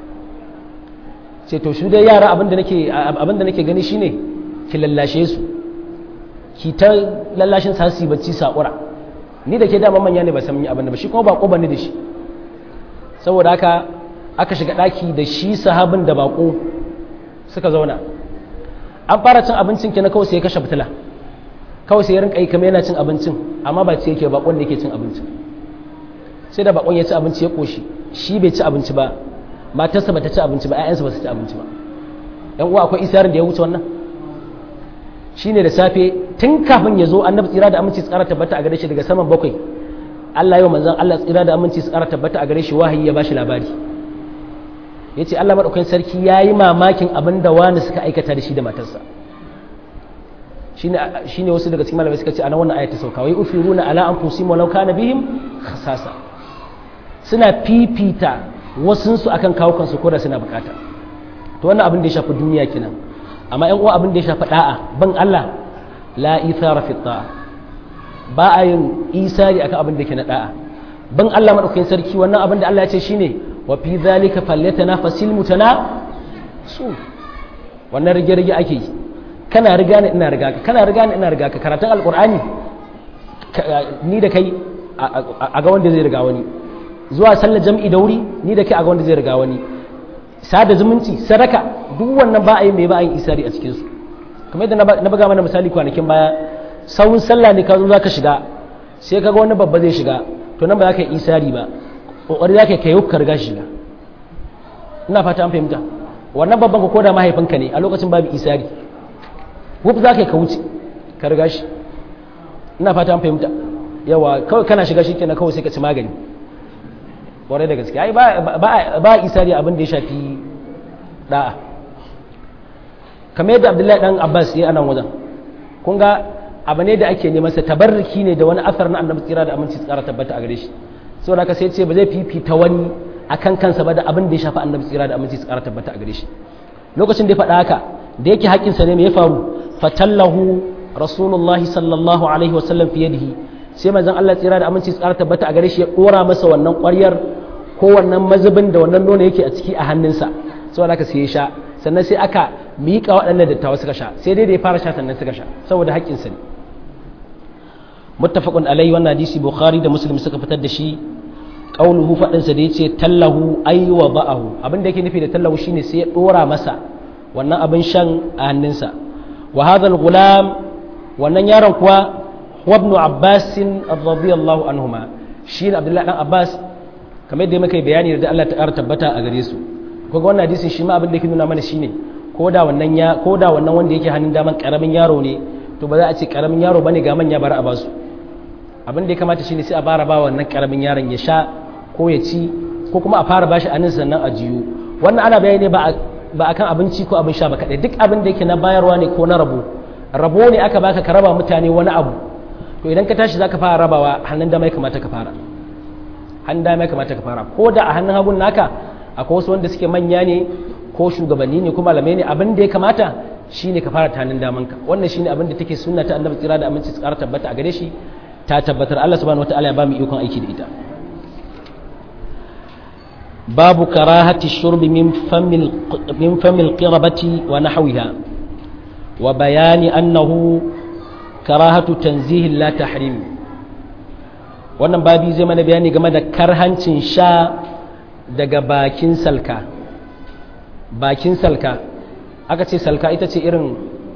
ce to shi dai yara abinda nake abinda nake gani shine ki lallashe su ki ta lallashin sa su bacci sakura ni da ke dama manya ne ba san yi abin da ba shi kuma bako bane da shi saboda haka aka shiga daki da shi sahabin da bako suka zauna an fara cin abincin ki na kawai sai ya kashe fitila kawai sai ya rinka yi kamar yana cin abincin amma ba ce yake bakon da yake cin abincin sai da bakon ya ci abinci ya koshi shi bai ci abinci ba matarsa ba ta ci abinci ba ƴaƴansa ba su ci abinci ba yan uwa akwai isarin da ya wuce wannan shine da safe tun kafin ya zo annabi tsira da aminci su ƙara tabbata a gare shi daga saman bakwai Allah yau manzon Allah tsira da aminci su ƙara tabbata a gare shi wahayi ya bashi labari yace Allah madaukakin sarki yayi mamakin abin da wani suka aikata da shi da matarsa shine shine wasu daga cikin malamai suka ce ana wannan ayata sauka wai ufiruna ala anfusihim walau kana bihim khasasa suna fifita wasunsu akan kawo kansu ko da suna bukata to wannan abin da ya shafi duniya kenan amma yan uwa abin da ya shafi da'a ban Allah la ithara fi ta'a ba a yin isari akan abin da ke na da'a ban Allah madaukakin sarki wannan abin da Allah ya ce shine wa fi zalika falyatanafasil mutana su wannan rige rige ake yi kana riga ni ina riga ka kana riga ni ina riga ka karatun alqur'ani ni da kai a ga wanda zai riga wani zuwa sallar jam'i da wuri ni da kai a ga wanda zai riga wani sada zumunci sadaka duk wannan ba a yi mai ba a yi isari a cikinsu kamar yadda na buga mana misali kwanakin baya sawun sallah ne ka zo za ka shiga sai ka ga wani babba zai shiga to nan ba za ka yi isari ba kokari zaka kai ka riga shiga ina fata an fahimta wannan babban ka koda mahaifinka ne a lokacin babu isari wuf zaka ka wuce ka riga shi ina fata an fahimta yawa kawai kana shiga shi kenan kawai sai ka ci magani kwarai da gaske ai ba isari abin da ya shafi da'a kamar yadda abdullahi dan abbas ya anan wajen kun ga abu ne da ake neman sa tabarruki ne da wani asar na annabi tsira da aminci tsara tabbata a gare shi saboda haka sai ce ba zai fifita wani akan kansa ba da abin da ya shafi annabi tsira da aminci tsara tabbata a gare shi lokacin da ya faɗa haka da yake haƙƙinsa ne me ya faru fatallahu rasulullahi sallallahu alaihi wasallam fi yadihi sai manzon Allah tsira da aminci tsara tabbata a gare shi ya dora masa wannan ƙwaryar ko wannan mazubin da wannan nono yake a ciki a hannunsa saboda haka sai ya sha sannan sai aka miƙa waɗannan dattawa suka sha sai dai da ya fara sha sannan suka sha saboda haƙƙinsa ne muttafaqun alaihi wannan hadisi bukhari da muslim suka fitar da shi qauluhu fadin sa da yace tallahu ay wa ba'ahu abin da yake nufi da tallahu shine sai ya dora masa wannan abin shan a hannunsa wa hadha al-ghulam wannan yaron kuwa huwa ibn abbas radiyallahu anhuma shi ne abdullahi dan abbas kamar yadda muka yi bayani da Allah ta ƙara tabbata a gare su kuma wannan hadisin shi ma abin da yake nuna mana shine ko da wannan ya ko da wannan wanda yake hannun daman karamin yaro ne to ba za a ce karamin yaro bane ga manya bar a basu abin da ya kamata shine sai a fara ba wannan karamin yaron ya sha ko ya ci ko kuma a fara bashi anin sannan a jiyo wannan ana bayani ne ba ba akan abinci ko abin sha ba kadai duk abin da yake na bayarwa ne ko na rabo rabo ne aka baka ka raba mutane wani abu to idan ka tashi zaka fara rabawa hannun dama ya kamata ka fara hannun dama ya kamata ka fara ko da a hannun hagun naka akwai wasu wanda suke manya ne ko shugabanni ne ko malamai ne abin da ya kamata shine ka fara tanin damanka wannan shine abin da take sunna ta annabi tsira da aminci tsara tabbata a gare shi ta tabbatar Allah subhanahu wataala ya ba mu ikon aiki da ita babu karahati shurbi min famil min famil qirabati wa nahwiha wa bayani annahu karahatu tanzihin la tahrim wannan babi zai mana bayani game da karhancin sha daga bakin salka bakin salka aka ce salka ita ce irin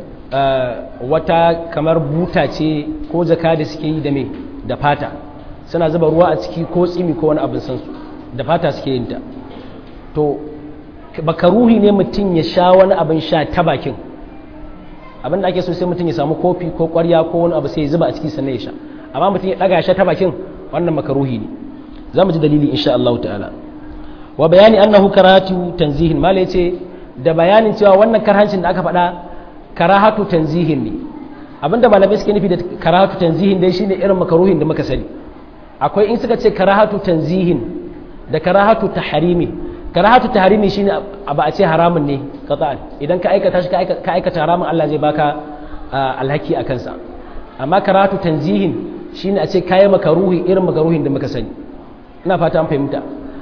wata kamar buta ce ko jaka da suke yi da me da fata suna zuba ruwa a ciki ko tsimi ko wani abin sansu da fata suke yin ta to bakaruhi ne mutum ya sha wani abin sha ta bakin abin da ake so sai mutum ya samu kofi ko kwarya ko wani abu sai ya zuba a ciki sannan ya sha amma mutum ya daga sha ta bakin wannan makaruhi ne za mu ji dalili insha Allah ta'ala wa bayani annahu karahatu tanzihin mala yace da bayanin cewa wannan karhancin da aka faɗa karahatu tanzihin ne abinda malamai suke nufi da karahatu tanzihin dai shine irin makaruhin da muka sani akwai in suka ce karahatu tanzihin da karahatu tahrimi karahatu tahrimi shine ba a ce haramun ne qata'an idan ka aikata shi ka aikata haramun Allah zai baka alhaki akan sa amma karahatu tanzihin shine a ce kayi makaruhi irin makaruhin da muka sani ina fata an fahimta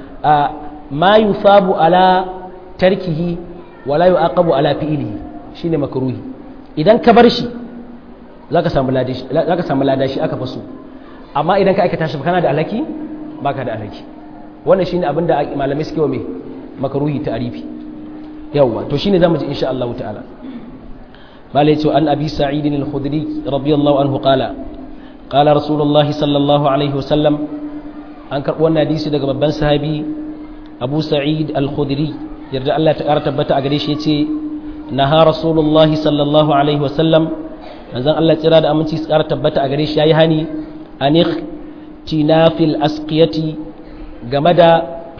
ma yusabu ala tarkihi wala yu'aqabu ala fi'lihi shine makruhi idan ka bar shi zaka samu ladashi zaka samu ladashi aka faso amma idan ka aikata shi kana da alhaki baka da alhaki wannan shine abin da malamai suke wa me makruhi ta'rifi yawa to shine zamu ji insha Allah ta'ala malai ce an abi sa'id al-khudri radiyallahu anhu qala qala rasulullah sallallahu alaihi wasallam an karbo wannan hadisi daga babban sahabi abu sa'id al-khudri yarda Allah ta ƙara tabbata a gare shi yace naha rasulullahi sallallahu alaihi wasallam manzon Allah tsira da aminci su ƙara tabbata a gare shi yayi hani anikh tinafil asqiyati game da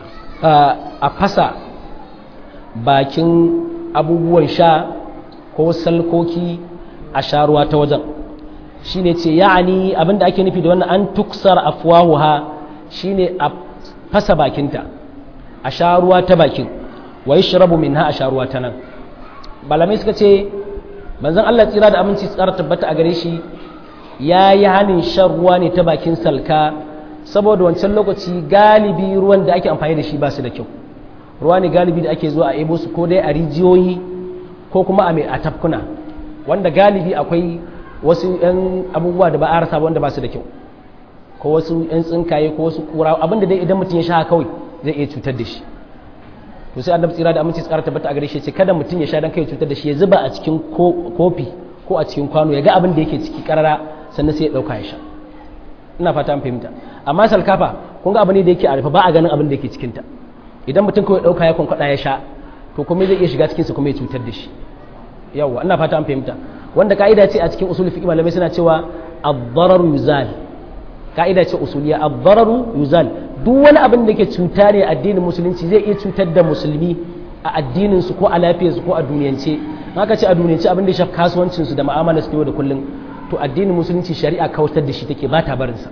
a fasa bakin abubuwan sha ko salkoki a sharuwa ta wajen shine ce ya'ani abinda ake nufi da wannan an tuksar afwahuha shine a fasa bakinta a sharuwa ta bakin wa yashrabu minha a sharuwa ta nan malamai suka ce manzon Allah tsira da aminci tsara tabbata a gare shi ya yi hanin shan ruwa ne ta bakin salka saboda wancan lokaci galibi ruwan da ake amfani da shi ba su da kyau ruwa ne galibi da ake zuwa a ebo su ko dai a rijiyoyi ko kuma a mai a tafkuna wanda galibi akwai wasu 'yan abubuwa da ba a rasa wanda ba su da kyau ko wasu 'yan tsinkaye ko wasu kura abinda dai idan mutum ya sha kawai zai iya cutar da shi to sai annabi tsira da aminci tsara tabbata a gare shi ce kada mutum ya sha dan kai cutar da shi ya zuba a cikin kofi ko a cikin kwano ya ga abin da yake ciki karara sannan sai ya dauka ya sha ina fata an fahimta amma salkafa kun ga abu ne da yake a rufe ba a ganin abin da yake cikin ta idan mutum kawai dauka ya kwankwada ya sha to kuma zai iya shiga cikin sa kuma ya cutar da shi yawa ina fata an fahimta wanda ka'ida ce a cikin usul fiqh malamai suna cewa ad-darar yuzal ka'ida ce usuliya ad-dararu yuzal duk wani abin da ke cuta ne addinin musulunci zai iya cutar da musulmi a addinin su ko a lafiyar su ko a duniyance haka ce a duniyance abin da ya shafi kasuwancin su da mu'amalar su yau da kullum to addinin musulunci shari'a kautar da shi take ba ta barin sa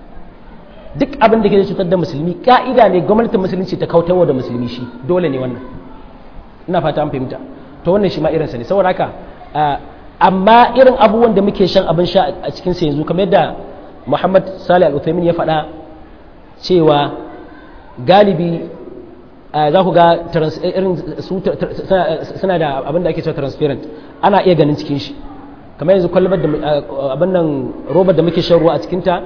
duk abin da ke cutar da musulmi ka'ida ne gwamnatin musulunci ta kautarwa da musulmi shi dole ne wannan ina fata an fahimta to wannan shi ma irinsa ne saboda haka amma irin abubuwan da muke shan abin sha a cikin sa yanzu kamar yadda Muhammad Salih Al-Uthaymin ya faɗa cewa galibi za ku ga irin suna da abin da ake cewa transparent ana iya ganin cikin shi kamar yanzu kwalbar da abin nan robar da muke shan ruwa a cikinta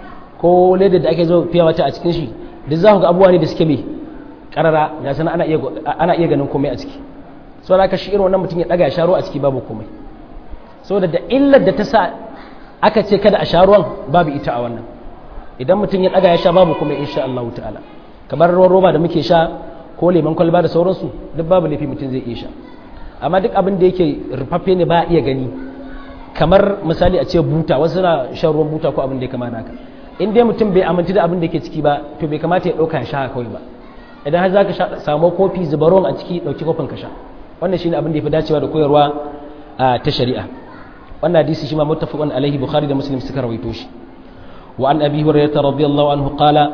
ko leda da ake zo fiye wata a cikin shi duk za ku ga abubuwa ne da suke mai karara ga sana ana iya ganin komai a ciki sau da aka shi irin wannan mutum ya ɗaga ya sha ruwa a ciki babu komai saboda da illar da ta sa aka ce kada a sha ruwan babu ita a wannan idan mutum ya ɗaga ya sha babu komai insha Allah ta'ala kamar ruwan roba da muke sha ko lemon kwalba da sauransu duk babu laifi mutum zai iya sha amma duk abin da yake rufaffe ne ba a iya gani kamar misali a ce buta wasu na shan ruwan buta ko abin da ya kamata haka in dai mutum bai amince da abin da ke ciki ba to bai kamata ya ɗauka ya sha kawai ba idan har za ka samu kofi zuba ruwan a ciki ɗauki kofin ka sha wannan shine abin da ya fi dacewa da koyarwa ta shari'a wannan hadisi shi ma muttafaqun alaihi bukhari da muslim suka rawaito shi wa an abi hurairah radiyallahu anhu qala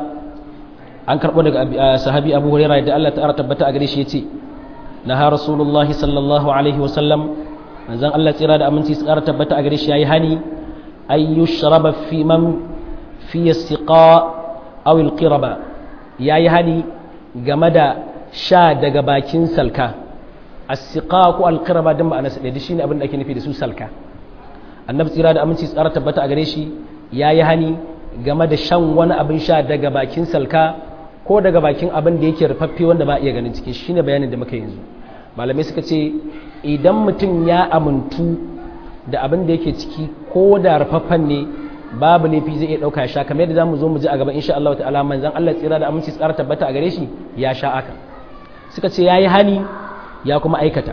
an karbo daga sahabi abu hurairah da Allah ta'ala tabbata a gare shi yace naha rasulullahi sallallahu alaihi wa sallam manzon Allah tsira da aminci su ƙara tabbata a gare shi yayi hani ay yushraba fi man fi istiqa aw alqiraba yayi hani game da sha daga bakin salka as-siqa ko alqiraba din ma'ana sa da shine abin da ake nufi da su salka annabi tsira da aminci tsara tabbata a gare shi yayi hani game da shan wani abin sha daga bakin salka ko daga bakin abin da yake rufaffe wanda ba iya ganin cikin shine bayanin da muka yanzu malamai suka ce idan mutum ya amintu da abin da yake ciki ko da rufaffen ne babu laifi zai iya ɗauka ya sha kamar yadda zamu zo mu ji a gaba insha Allah ta'ala manzon Allah tsira da aminci tsara tabbata a gare shi ya sha aka suka ce yayi hani ya kuma aikata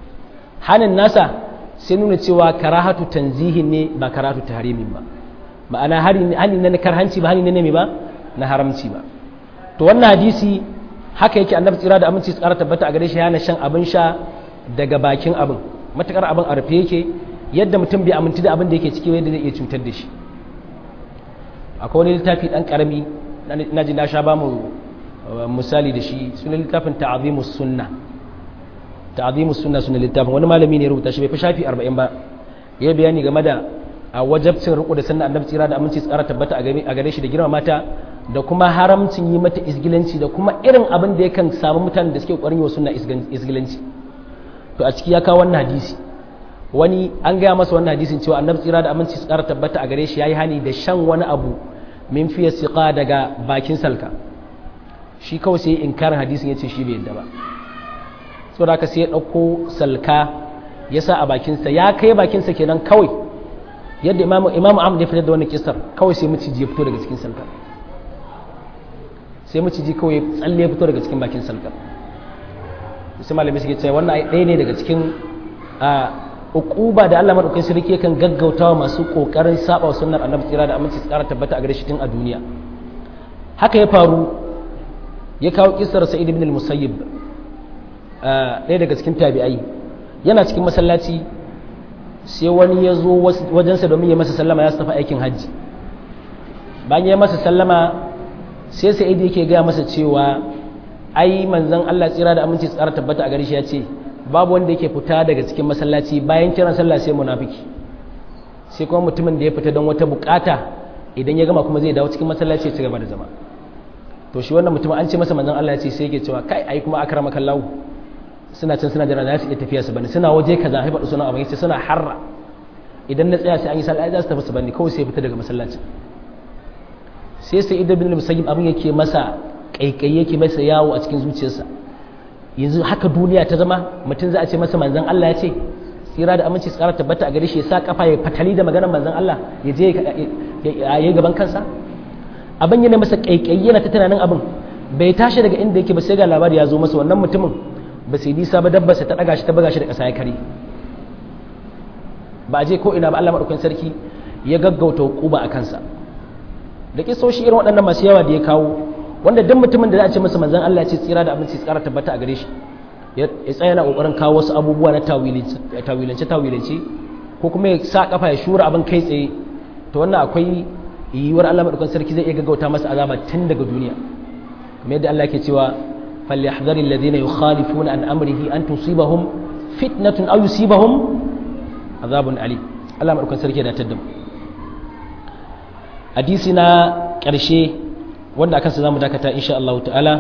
hanin nasa sai nuna cewa karahatu tanzihin ne ba karahatu tahrimin ba ma'ana hani na karhanci ba hani ne ba na haramci ba to wannan hadisi haka yake annabi tsira da aminci tsara tabbata a gare shi yana shan abin sha daga bakin abin matakar abin a rufe yake yadda mutum bai aminci da abin da yake ciki yadda zai iya cutar da shi akwai wani littafi dan karami na ji na sha ba mu misali da shi sunan littafin ta'azimus sunna ta'azimus sunna sunan littafin wani malami ne rubuta shi bai fi shafi 40 ba ya bayani game da a wajabcin riko da sunna annabi tsira da aminci tsara tabbata a gare shi da girma mata da kuma haramcin yi mata isgilanci da kuma irin abin da yakan samu mutanen da suke ƙwarin yi wa sunna isgilanci to a ciki ya kawo wannan hadisi wani an gaya masa wannan hadisin cewa annabi tsira da aminci tsara tabbata a gare shi yayi hani da shan wani abu min fiye siqa daga bakin salka shi kawai sai inkarin hadisin yace shi bai yadda ba saboda haka sai ya dauko salka ya sa a bakinsa ya kai bakinsa kenan kawai yadda imamu imamu Ahmad ya fitar da wannan kisar kawai sai miciji ya fito daga cikin salka sai miciji kawai tsalle ya fito daga cikin bakin salka sai malamai suke cewa wannan ɗaya ne daga cikin uquba da Allah madaukakin sarki yakan gaggautawa masu kokarin saba sunnar annabi tsira da aminci tsara tabbata a gare shi tun a duniya haka ya faru ya kawo kisar sa'id ibn al-musayyib ɗaya daga cikin tabi'ai yana cikin masallaci sai wani ya zo wajensa domin ya masa sallama ya tafi aikin hajji bayan ya masa sallama sai sa'id yake gaya masa cewa ai manzon Allah tsira da aminci tsara tabbata a gare shi ya ce babu wanda yake fita daga cikin masallaci bayan kiran sallah sai munafiki sai kuma mutumin da ya fita don wata bukata idan ya gama kuma zai dawo cikin masallaci ya ci gaba da zama to shi wannan mutumin an ce masa manzon Allah ya ce sai yake cewa kai ai kuma akrama kallahu suna can suna jira za su iya tafiya su bane suna waje kaza haifa suna abin sai suna harra idan na tsaya sai an yi sallah za su tafi su bane kawai sai fita daga masallacin sai sai idan bin musayyib abin yake masa kaikai yake masa yawo a cikin zuciyarsa yanzu haka duniya ta zama mutum za a ce masa manzan Allah ya ce tsira da aminci tsara tabbata a gare shi ya sa kafa ya fatali da maganar manzan Allah ya je ya yi gaban kansa abin yana masa kaikayi yana ta tunanin abin bai tashi daga inda yake ba sai ga labari ya zo masa wannan mutumin ba sai nisa ba dabba ta daga shi ta buga shi da ƙasa ya kare ba a je ko ina ba Allah madaukakin sarki ya gaggauta hukuba a kansa da kisoshi irin waɗannan masu yawa da ya kawo wanda duk mutumin da za a ce masa manzon Allah ya ce tsira da abinci tsara tabbata a gare shi ya tsaya yana kokarin kawo wasu abubuwa na tawilance tawilance ko kuma ya sa kafa ya shura abin kai tsaye to wannan akwai yiwuwar Allah madaukakin sarki zai iya gaggauta masa azaba tun daga duniya kamar yadda Allah ke cewa falyahdhari alladhina yukhalifuna an amrihi an tusibahum fitnatun aw yusibahum azabun ali Allah madaukakin sarki ya datar da mu hadisi na ƙarshe wanda akan sa zamu dakata insha Allah ta'ala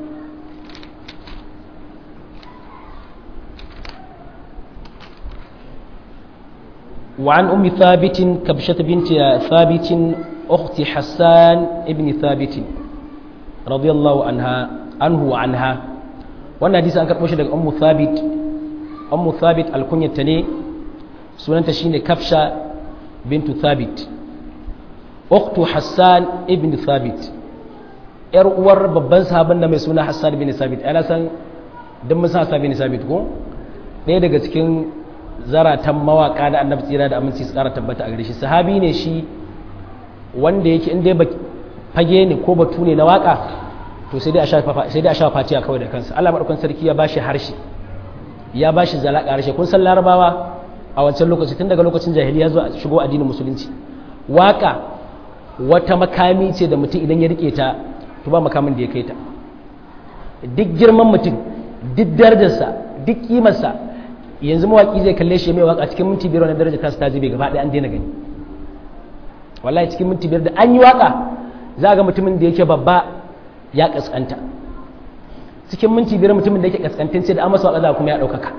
وعن أم ثابت كبشة بنت ثابت أخت حسان ابن ثابت رضي الله عنها عنه وعنها wannan hadisi an karɓo shi daga ummu thabit ummu thabit alkunyata ne sunanta shine kafsha bintu thabit ukhtu hassan ibn thabit yar uwar babban sahaban da mai suna hassan ibn thabit ana san dan mun san hassan ibn thabit ko ɗaya daga cikin zaratan mawaka da annabi tsira da aminci su kara tabbata a gare shi sahabi ne shi wanda yake in dai fage ne ko batu ne na waka to sai dai a sha fatiya kawai da kansa Allah madaukakin sarki ya bashi harshe ya bashi zalaka harshe kun san larabawa a wancan lokaci tun daga lokacin jahiliya zuwa shigo addinin musulunci waka wata makami ce da mutum idan ya rike ta to ba makamin da ya kai ta duk girman mutum duk darajarsa duk kimarsa yanzu mawaki zai kalle shi mai waka cikin minti biyar na daraja ta ta zube gaba ɗaya an daina gani wallahi cikin minti biyar da an yi waka za ga mutumin da yake babba ya kaskanta cikin minti biyar mutumin da yake kaskantance da an masa waka za kuma ya ɗaukaka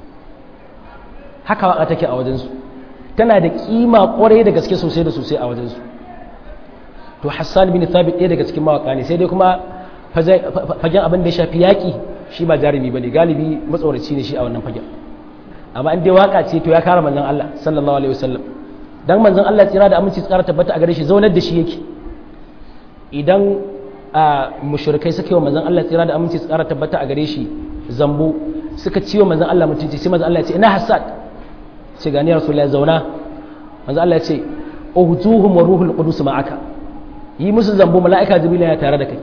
haka waka take a wajensu tana da kima kwarai da gaske sosai da sosai a wajensu to hassan bin thabit ɗaya daga cikin mawaka ne sai dai kuma fagen abin da ya shafi yaƙi shi ba jarumi ba ne galibi matsoraci ne shi a wannan fagen amma in dai waka ce to ya kara manzon Allah sallallahu alaihi wasallam dan manzon Allah tsira da aminci tsara tabbata a gare shi zaunar da shi yake idan a mushrikai suka yi wa manzon Allah tsira da aminci tsara tabbata a gare shi zambo suka ci wa manzon Allah mutunci sai manzon Allah ya ce ina hasad ce gani rasulullahi zauna manzon Allah ya ce uhjuhum wa ruhul qudus ma'aka yi musu zambo mala'ika jibril ya tare da kai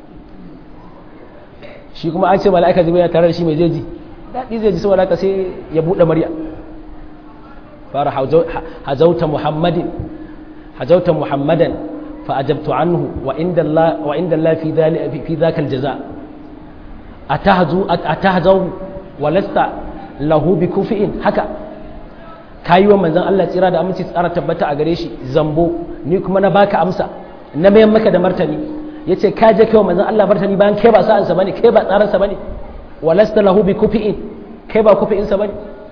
shi kuma an ce mala'ika jibril ya tare da shi mai jeji daɗi zai ji saboda haka sai ya buɗe murya fara hajauta muhammadin hajauta muhammadan fa ajabtu anhu wa inda Allah wa inda Allah fi dhali fi dhaka aljaza atahzu atahzu wa lasta lahu bi kufi'in haka kayi wa manzon Allah tsira da aminci tsara tabbata a gare shi zambo ni kuma na baka amsa na mayan maka da martani yace ka je kai wa manzon Allah martani bayan kai ba sa'ansa bane kai ba tsaransa bane walasta lahu bi kufi'in kai ba kufi'in sa bane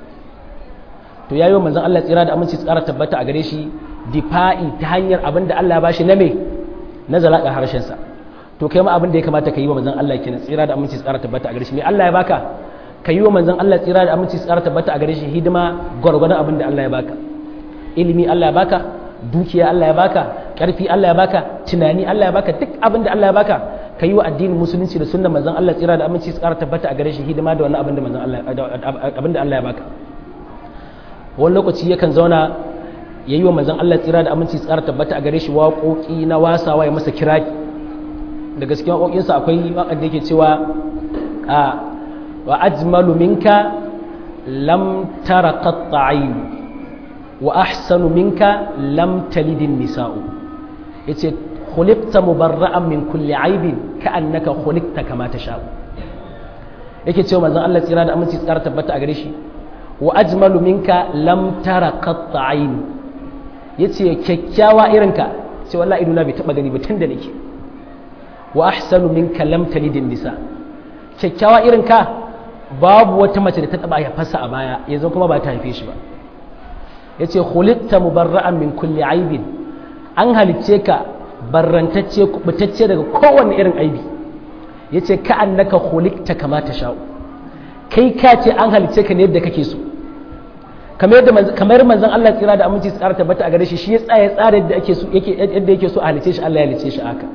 to yayi wa manzon Allah tsira da aminci tsara tabbata a gare shi difa'i ta hanyar abin da Allah ya bashi na me na zalaka harshen sa to kai ma abin da ya kamata ka yi wa manzon Allah kenan tsira da aminci tsara tabbata a gare shi me Allah ya baka ka yi wa manzon Allah tsira da aminci tsara tabbata a gare shi hidima gwargwadon abin da Allah ya baka ilimi Allah ya baka dukiya Allah ya baka karfi Allah ya baka tunani Allah ya baka duk abin da Allah ya baka ka yi wa addinin musulunci da sunnar manzon Allah tsira da aminci tsara tabbata a gare shi hidima da wannan abin da manzon Allah abin da Allah ya baka wani lokaci yakan zauna ya yi wa manzon Allah tsira da aminci tsara tabbata a gare shi waƙoƙi na wasawa ya masa kiraki daga cikin waƙoƙinsa akwai waƙar da yake cewa a wa ajmalu minka lam tara qatta'ayn wa ahsanu minka lam talidin nisa'u yace khuliqta mubarra'an min kulli aibin ka'annaka khuliqta kama tasha'u yake cewa manzon Allah tsira da aminci tsara tabbata a gare shi wa ajmalu minka lam tara qatta ayn yace kyakkyawa irinka sai wallahi idona bai taba gani ba tunda nake wa ahsanu minka lam talidin nisa kyakkyawa irinka babu wata mace da ta taba haifarsa a baya yanzu kuma ba ta haife shi ba yace khuliqta mubarra'an min kulli aibin an halicce ka barrantacce kubutacce daga kowanne irin aibi yace ka annaka khuliqta kama ta sha'u kai ka ce an halicce ka ne yadda kake so kamar yadda kamar manzon Allah tsira da aminci tsara tabbata a gare shi shi ya tsaya tsara yadda ake so yake yadda yake so a halice shi Allah ya halice shi haka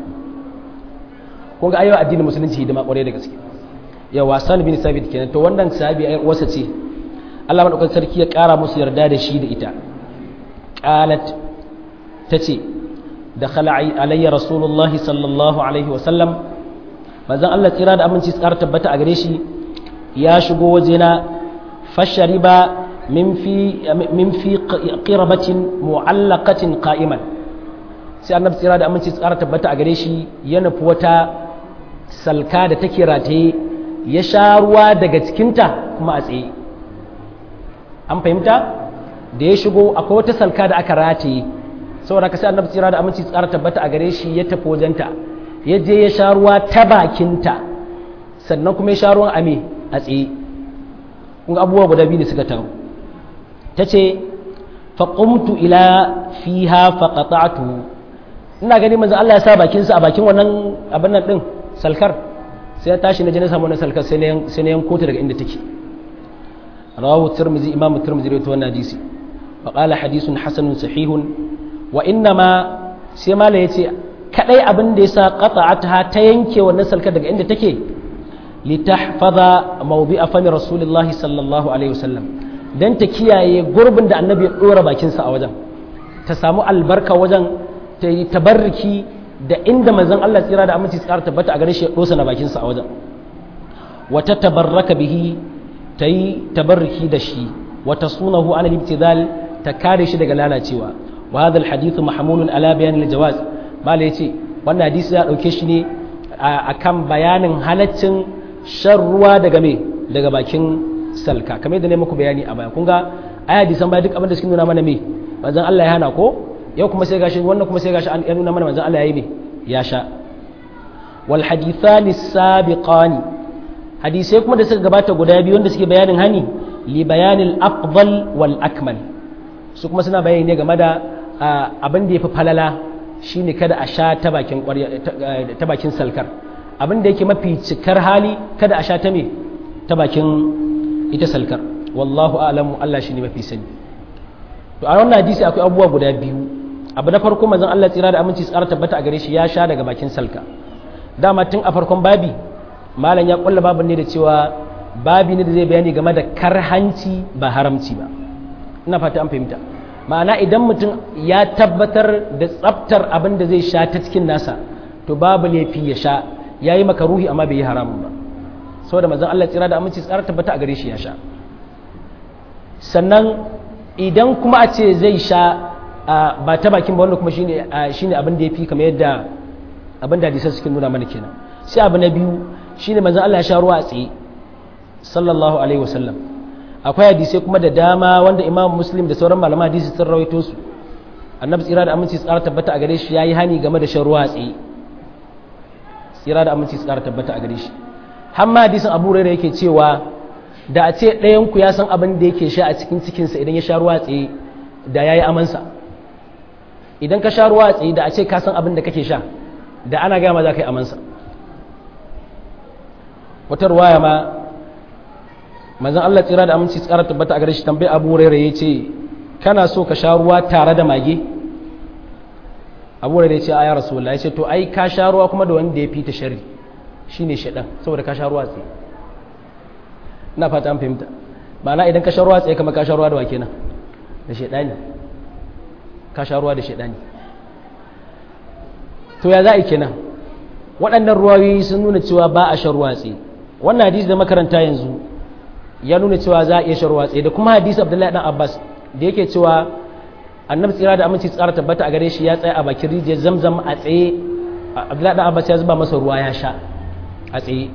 kun ga ayyuka addinin musulunci hidima kwarai da gaske ya wasan bin sabit kenan to wannan sahabi ayar wasa ce Allah madaukakin sarki ya kara musu yarda da shi da ita qalat tace dakhala alayya rasulullah sallallahu alaihi wa sallam manzon Allah tsira da aminci tsara tabbata a gare shi ya shigo wajena fashariba min fi min fi qirabatin mu'allaqatin qa'iman sai annabi tsira da aminci tsara tabbata a gare shi ya nufi wata salka da take rataye ya sha ruwa daga cikinta kuma a tsaye an fahimta da ya shigo akwai wata salka da aka rataye saboda ka sai annabi tsira da aminci tsara tabbata a gare shi ya tafi wajenta ya je ya sha ruwa ta bakinta sannan kuma ya sha ruwan ame a tsaye kun abubuwa guda biyu ne suka taru ta ce faƙumtu ila fiha faƙaƙatu ina gani manzan Allah ya sa bakinsa a bakin wannan abin nan ɗin salkar sai ya tashi na je na samu wannan salkar sai na yanko ta daga inda take rawahu tirmizi imamu tirmizi rawaito wannan hadisi wa qala hadithun hasanun sahihun wa inna ma sai mala yace kadai abin da yasa qata'atha ta yanke wannan salkar daga inda take litahfaza mawdi'a fami rasulillahi sallallahu alaihi wasallam dan ta kiyaye gurbin da annabi ya dora bakinsa a wajen ta samu albarka wajen ta yi tabarriki da inda manzon Allah tsira da aminci tsara tabbata a gare shi ya dosa na bakinsa a wajen wata tabarraka bihi ta yi tabarriki da shi wata sunahu ala ibtidal ta kare shi daga lalacewa wa hadha alhadith mahmulun ala bayan aljawaz mala yace wannan hadisi ya dauke shi ne akan bayanin halaccin shan ruwa daga me daga bakin salka kamar yadda ne muku bayani a baya kun ga aya hadisan baya duk abin da suke nuna mana me manzon Allah ya hana ko yau kuma sai gashi wannan kuma sai gashi an nuna mana manzon Allah ya yi me ya sha wal hadithani sabiqani hadisai kuma da suka gabata guda biyu wanda suke bayanin hani li bayanil afdal wal akmal su kuma suna bayani ne game da abin da yafi falala shine kada a sha ta bakin ta bakin salkar abin da yake mafi cikar hali kada a sha ta me ta bakin ita salkar wallahu a'lamu Allah shine mafi sani to a wannan hadisi akwai abubuwa guda biyu abu na farko manzon Allah tsira da aminci tsara tabbata a gare shi ya sha daga bakin salka dama tun a farkon babi malam ya kulla babin ne da cewa babi ne da zai bayani game da karhanci ba haramci ba ina fata an fahimta ma'ana idan mutum ya tabbatar da tsaftar abin da zai sha ta cikin nasa to babu laifi ya sha yayi makaruhi amma bai yi haramun ba saboda manzon Allah tsira da aminci tsara tabbata a gare shi ya sha sannan idan kuma a ce zai sha ba ta bakin ba wanda kuma shine shine abin da yafi kamar yadda abin da hadisan suke nuna mana kenan sai abu na biyu shine manzon Allah ya sha ruwa a tsaye sallallahu alaihi wasallam akwai hadisai kuma da dama wanda Imam Muslim da sauran malaman hadisi sun rawaito su annabi tsira da aminci tsara tabbata a gare shi yayi hani game da shan ruwa a tsaye tsira da aminci tsara tabbata a gare shi har ma hadisin Abu Hurairah yake cewa da a ce ɗayan ku ya san abin da yake sha a cikin cikinsa idan ya sha ruwa a tsaye da yayi amansa idan ka sha ruwa a tsaye da a ce ka san abin da kake sha da ana gama za ka yi amansa wata ruwaya ma manzan Allah tsira da aminci tsara tabbata a gare shi tambayi abu hurairah ya ce kana so ka sha ruwa tare da mage abu hurairah ya ce aya rasulullah ya ce to ai ka sha ruwa kuma da wanda ya fi ta shari shine shaɗan saboda ka sha ruwa tsaye ina fata an fahimta ma'ana idan ka sha ruwa tsaye kamar ka sha ruwa da wake nan da shaɗani ka sha ruwa da shaɗani to ya za a yi kenan waɗannan ruwayoyi sun nuna cewa ba a shan ruwa tsaye wannan hadisi da makaranta yanzu ya nuna cewa za a iya shan ruwa tsaye da kuma hadisi abdullahi dan abbas da yake cewa annabi tsira da aminci tsara tabbata a gare shi ya tsaya a bakin rijiyar zamzam a tsaye abdullahi dan abbas ya zuba masa ruwa ya sha a tsaye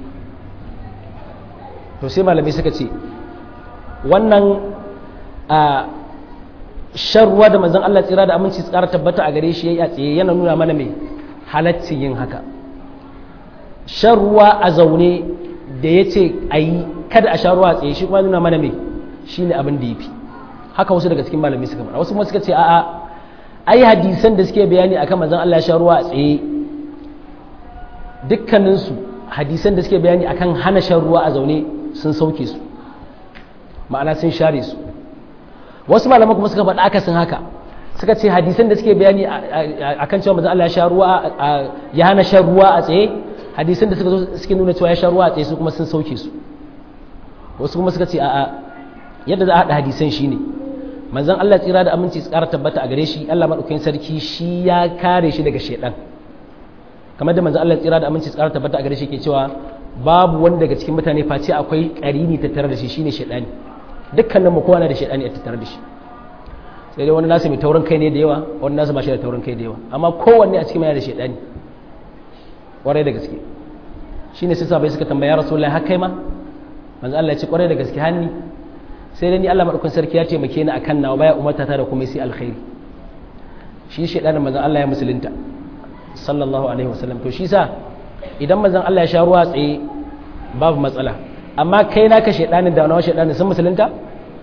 to sai malamai suka ce wannan a shan ruwa da manzon Allah tsira da aminci tsara tabbata a gare shi yayi a tsaye yana nuna mana mai halaccin yin haka shan ruwa a zaune da ya ce a yi kada a sha ruwa a tsaye shi kuma nuna mana mai shi ne abin da ya fi haka wasu daga cikin malamai suka faɗa wasu kuma suka ce a'a ai hadisan da suke bayani akan manzon Allah ya sha ruwa a tsaye dukkaninsu hadisan da suke bayani akan hana shan ruwa a zaune sun sauke su ma'ana sun share su wasu malaman kuma suka faɗa akasin haka suka ce hadisan da suke bayani akan cewa manzon Allah ya sha ruwa ya hana shan ruwa a tsaye hadisan da suka zo suke nuna cewa ya sha ruwa a tsaye su kuma sun sauke su wasu kuma suka ce a'a yadda za a haɗa hadisan shine manzon Allah tsira da aminci tsara tabbata a gare shi Allah madaukakin sarki shi ya kare shi daga shedan kamar da manzon Allah tsira da aminci tsara tabbata a gare shi ke cewa babu wanda daga cikin mutane face akwai karini tattare da shi shine shedani dukkanin mu kowa na da shedani a tattare da shi sai dai wani nasu mai taurin kai ne da yawa wani nasu ba shi da taurin kai da yawa amma kowanne a cikin yana da shedani kwarai da gaske shine sai sabai suka tambaya rasulullahi har kai ma manzo Allah ya ce kwarai da gaske hanni sai dai ni Allah madaukakin sarki ya taimake ni akan nawa baya umarta ta da kuma sai alkhairi shi shedanin manzo Allah ya musulunta sallallahu alaihi wasallam to shi sa idan manzon Allah ya sha ruwa tsaye babu matsala amma kai naka shedanin da nawa shedanin sun musulunta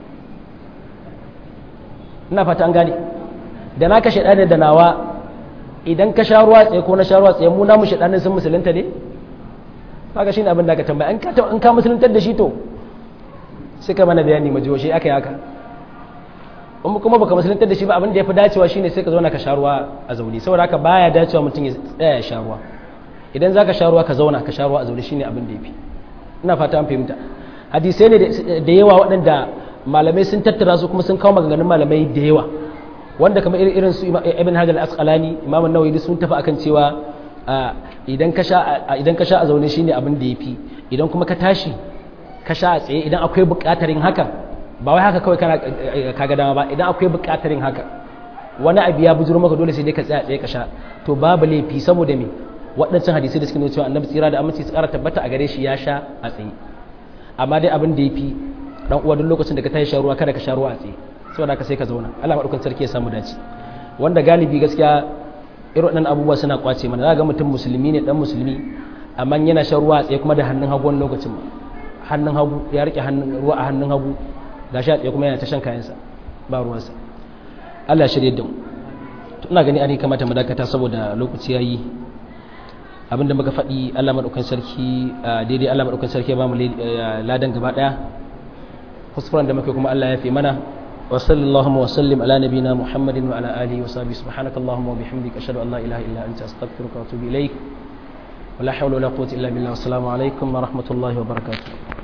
ina fata an gane da naka shedanin da nawa idan ka sha ruwa tsaye ko na sha ruwa tsaye mu namu shedanin sun musulunta ne kaga shine abin da ka tambaya in ka in ka musuluntar da shi to sai ka mana bayani majiyo shi aka yi haka in kuma baka musuluntar da shi ba abin da ya fi dacewa shine sai ka zauna ka sha ruwa a zaune saboda haka baya dacewa mutum ya tsaya ya sha ruwa idan za ka sha ruwa ka zauna ka sha ruwa a zaune shine abin da ya fi ina fata an fahimta hadisai ne da yawa waɗanda malamai sun tattara su kuma sun kawo maganganun malamai da yawa wanda kamar irin su ibn hajar al-asqalani imam an-nawawi sun tafi akan cewa idan ka sha idan ka sha a zaune shine abin da ya fi idan kuma ka tashi ka sha a tsaye idan akwai buƙatar yin haka ba wai haka kawai kana kaga dama ba idan akwai buƙatar yin haka wani abu ya bujuro maka dole sai dai ka tsaya tsaye ka sha to babu laifi saboda me waɗancan hadisai da suke nuna cewa annabi tsira da aminci su ƙara tabbata a gare shi ya sha a tsaye amma dai abin da ya fi dan uwa duk lokacin da ka tashi sha ruwa kada ka sha ruwa a tsaye saboda haka sai ka zauna Allah madaukakin sarki ya samu dace wanda galibi gaskiya irin waɗannan abubuwa suna kwace mana za ga mutum musulmi ne dan musulmi amma yana shan ruwa a tsaye kuma da hannun hagu wani lokacin ma hannun hagu ya rike hannun ruwa a hannun hagu ga sha tsaye kuma yana ta shan kayansa ba ruwansa Allah ya shirye da mu ina gani an kamata mu dakata saboda lokaci yayi abinda muka faɗi Allah madaukakin sarki daidai Allah madaukakin sarki ya ba mu ladan gaba daya kuskuren da muke kuma Allah ya fi mana wa sallallahu wa sallim ala nabina muhammadin wa ala alihi wa sahbihi subhanakallahumma wa bihamdika ashhadu an la ilaha illa anta astaghfiruka wa atubu ilaik ولا حول ولا قوة إلا بالله والسلام عليكم ورحمة الله وبركاته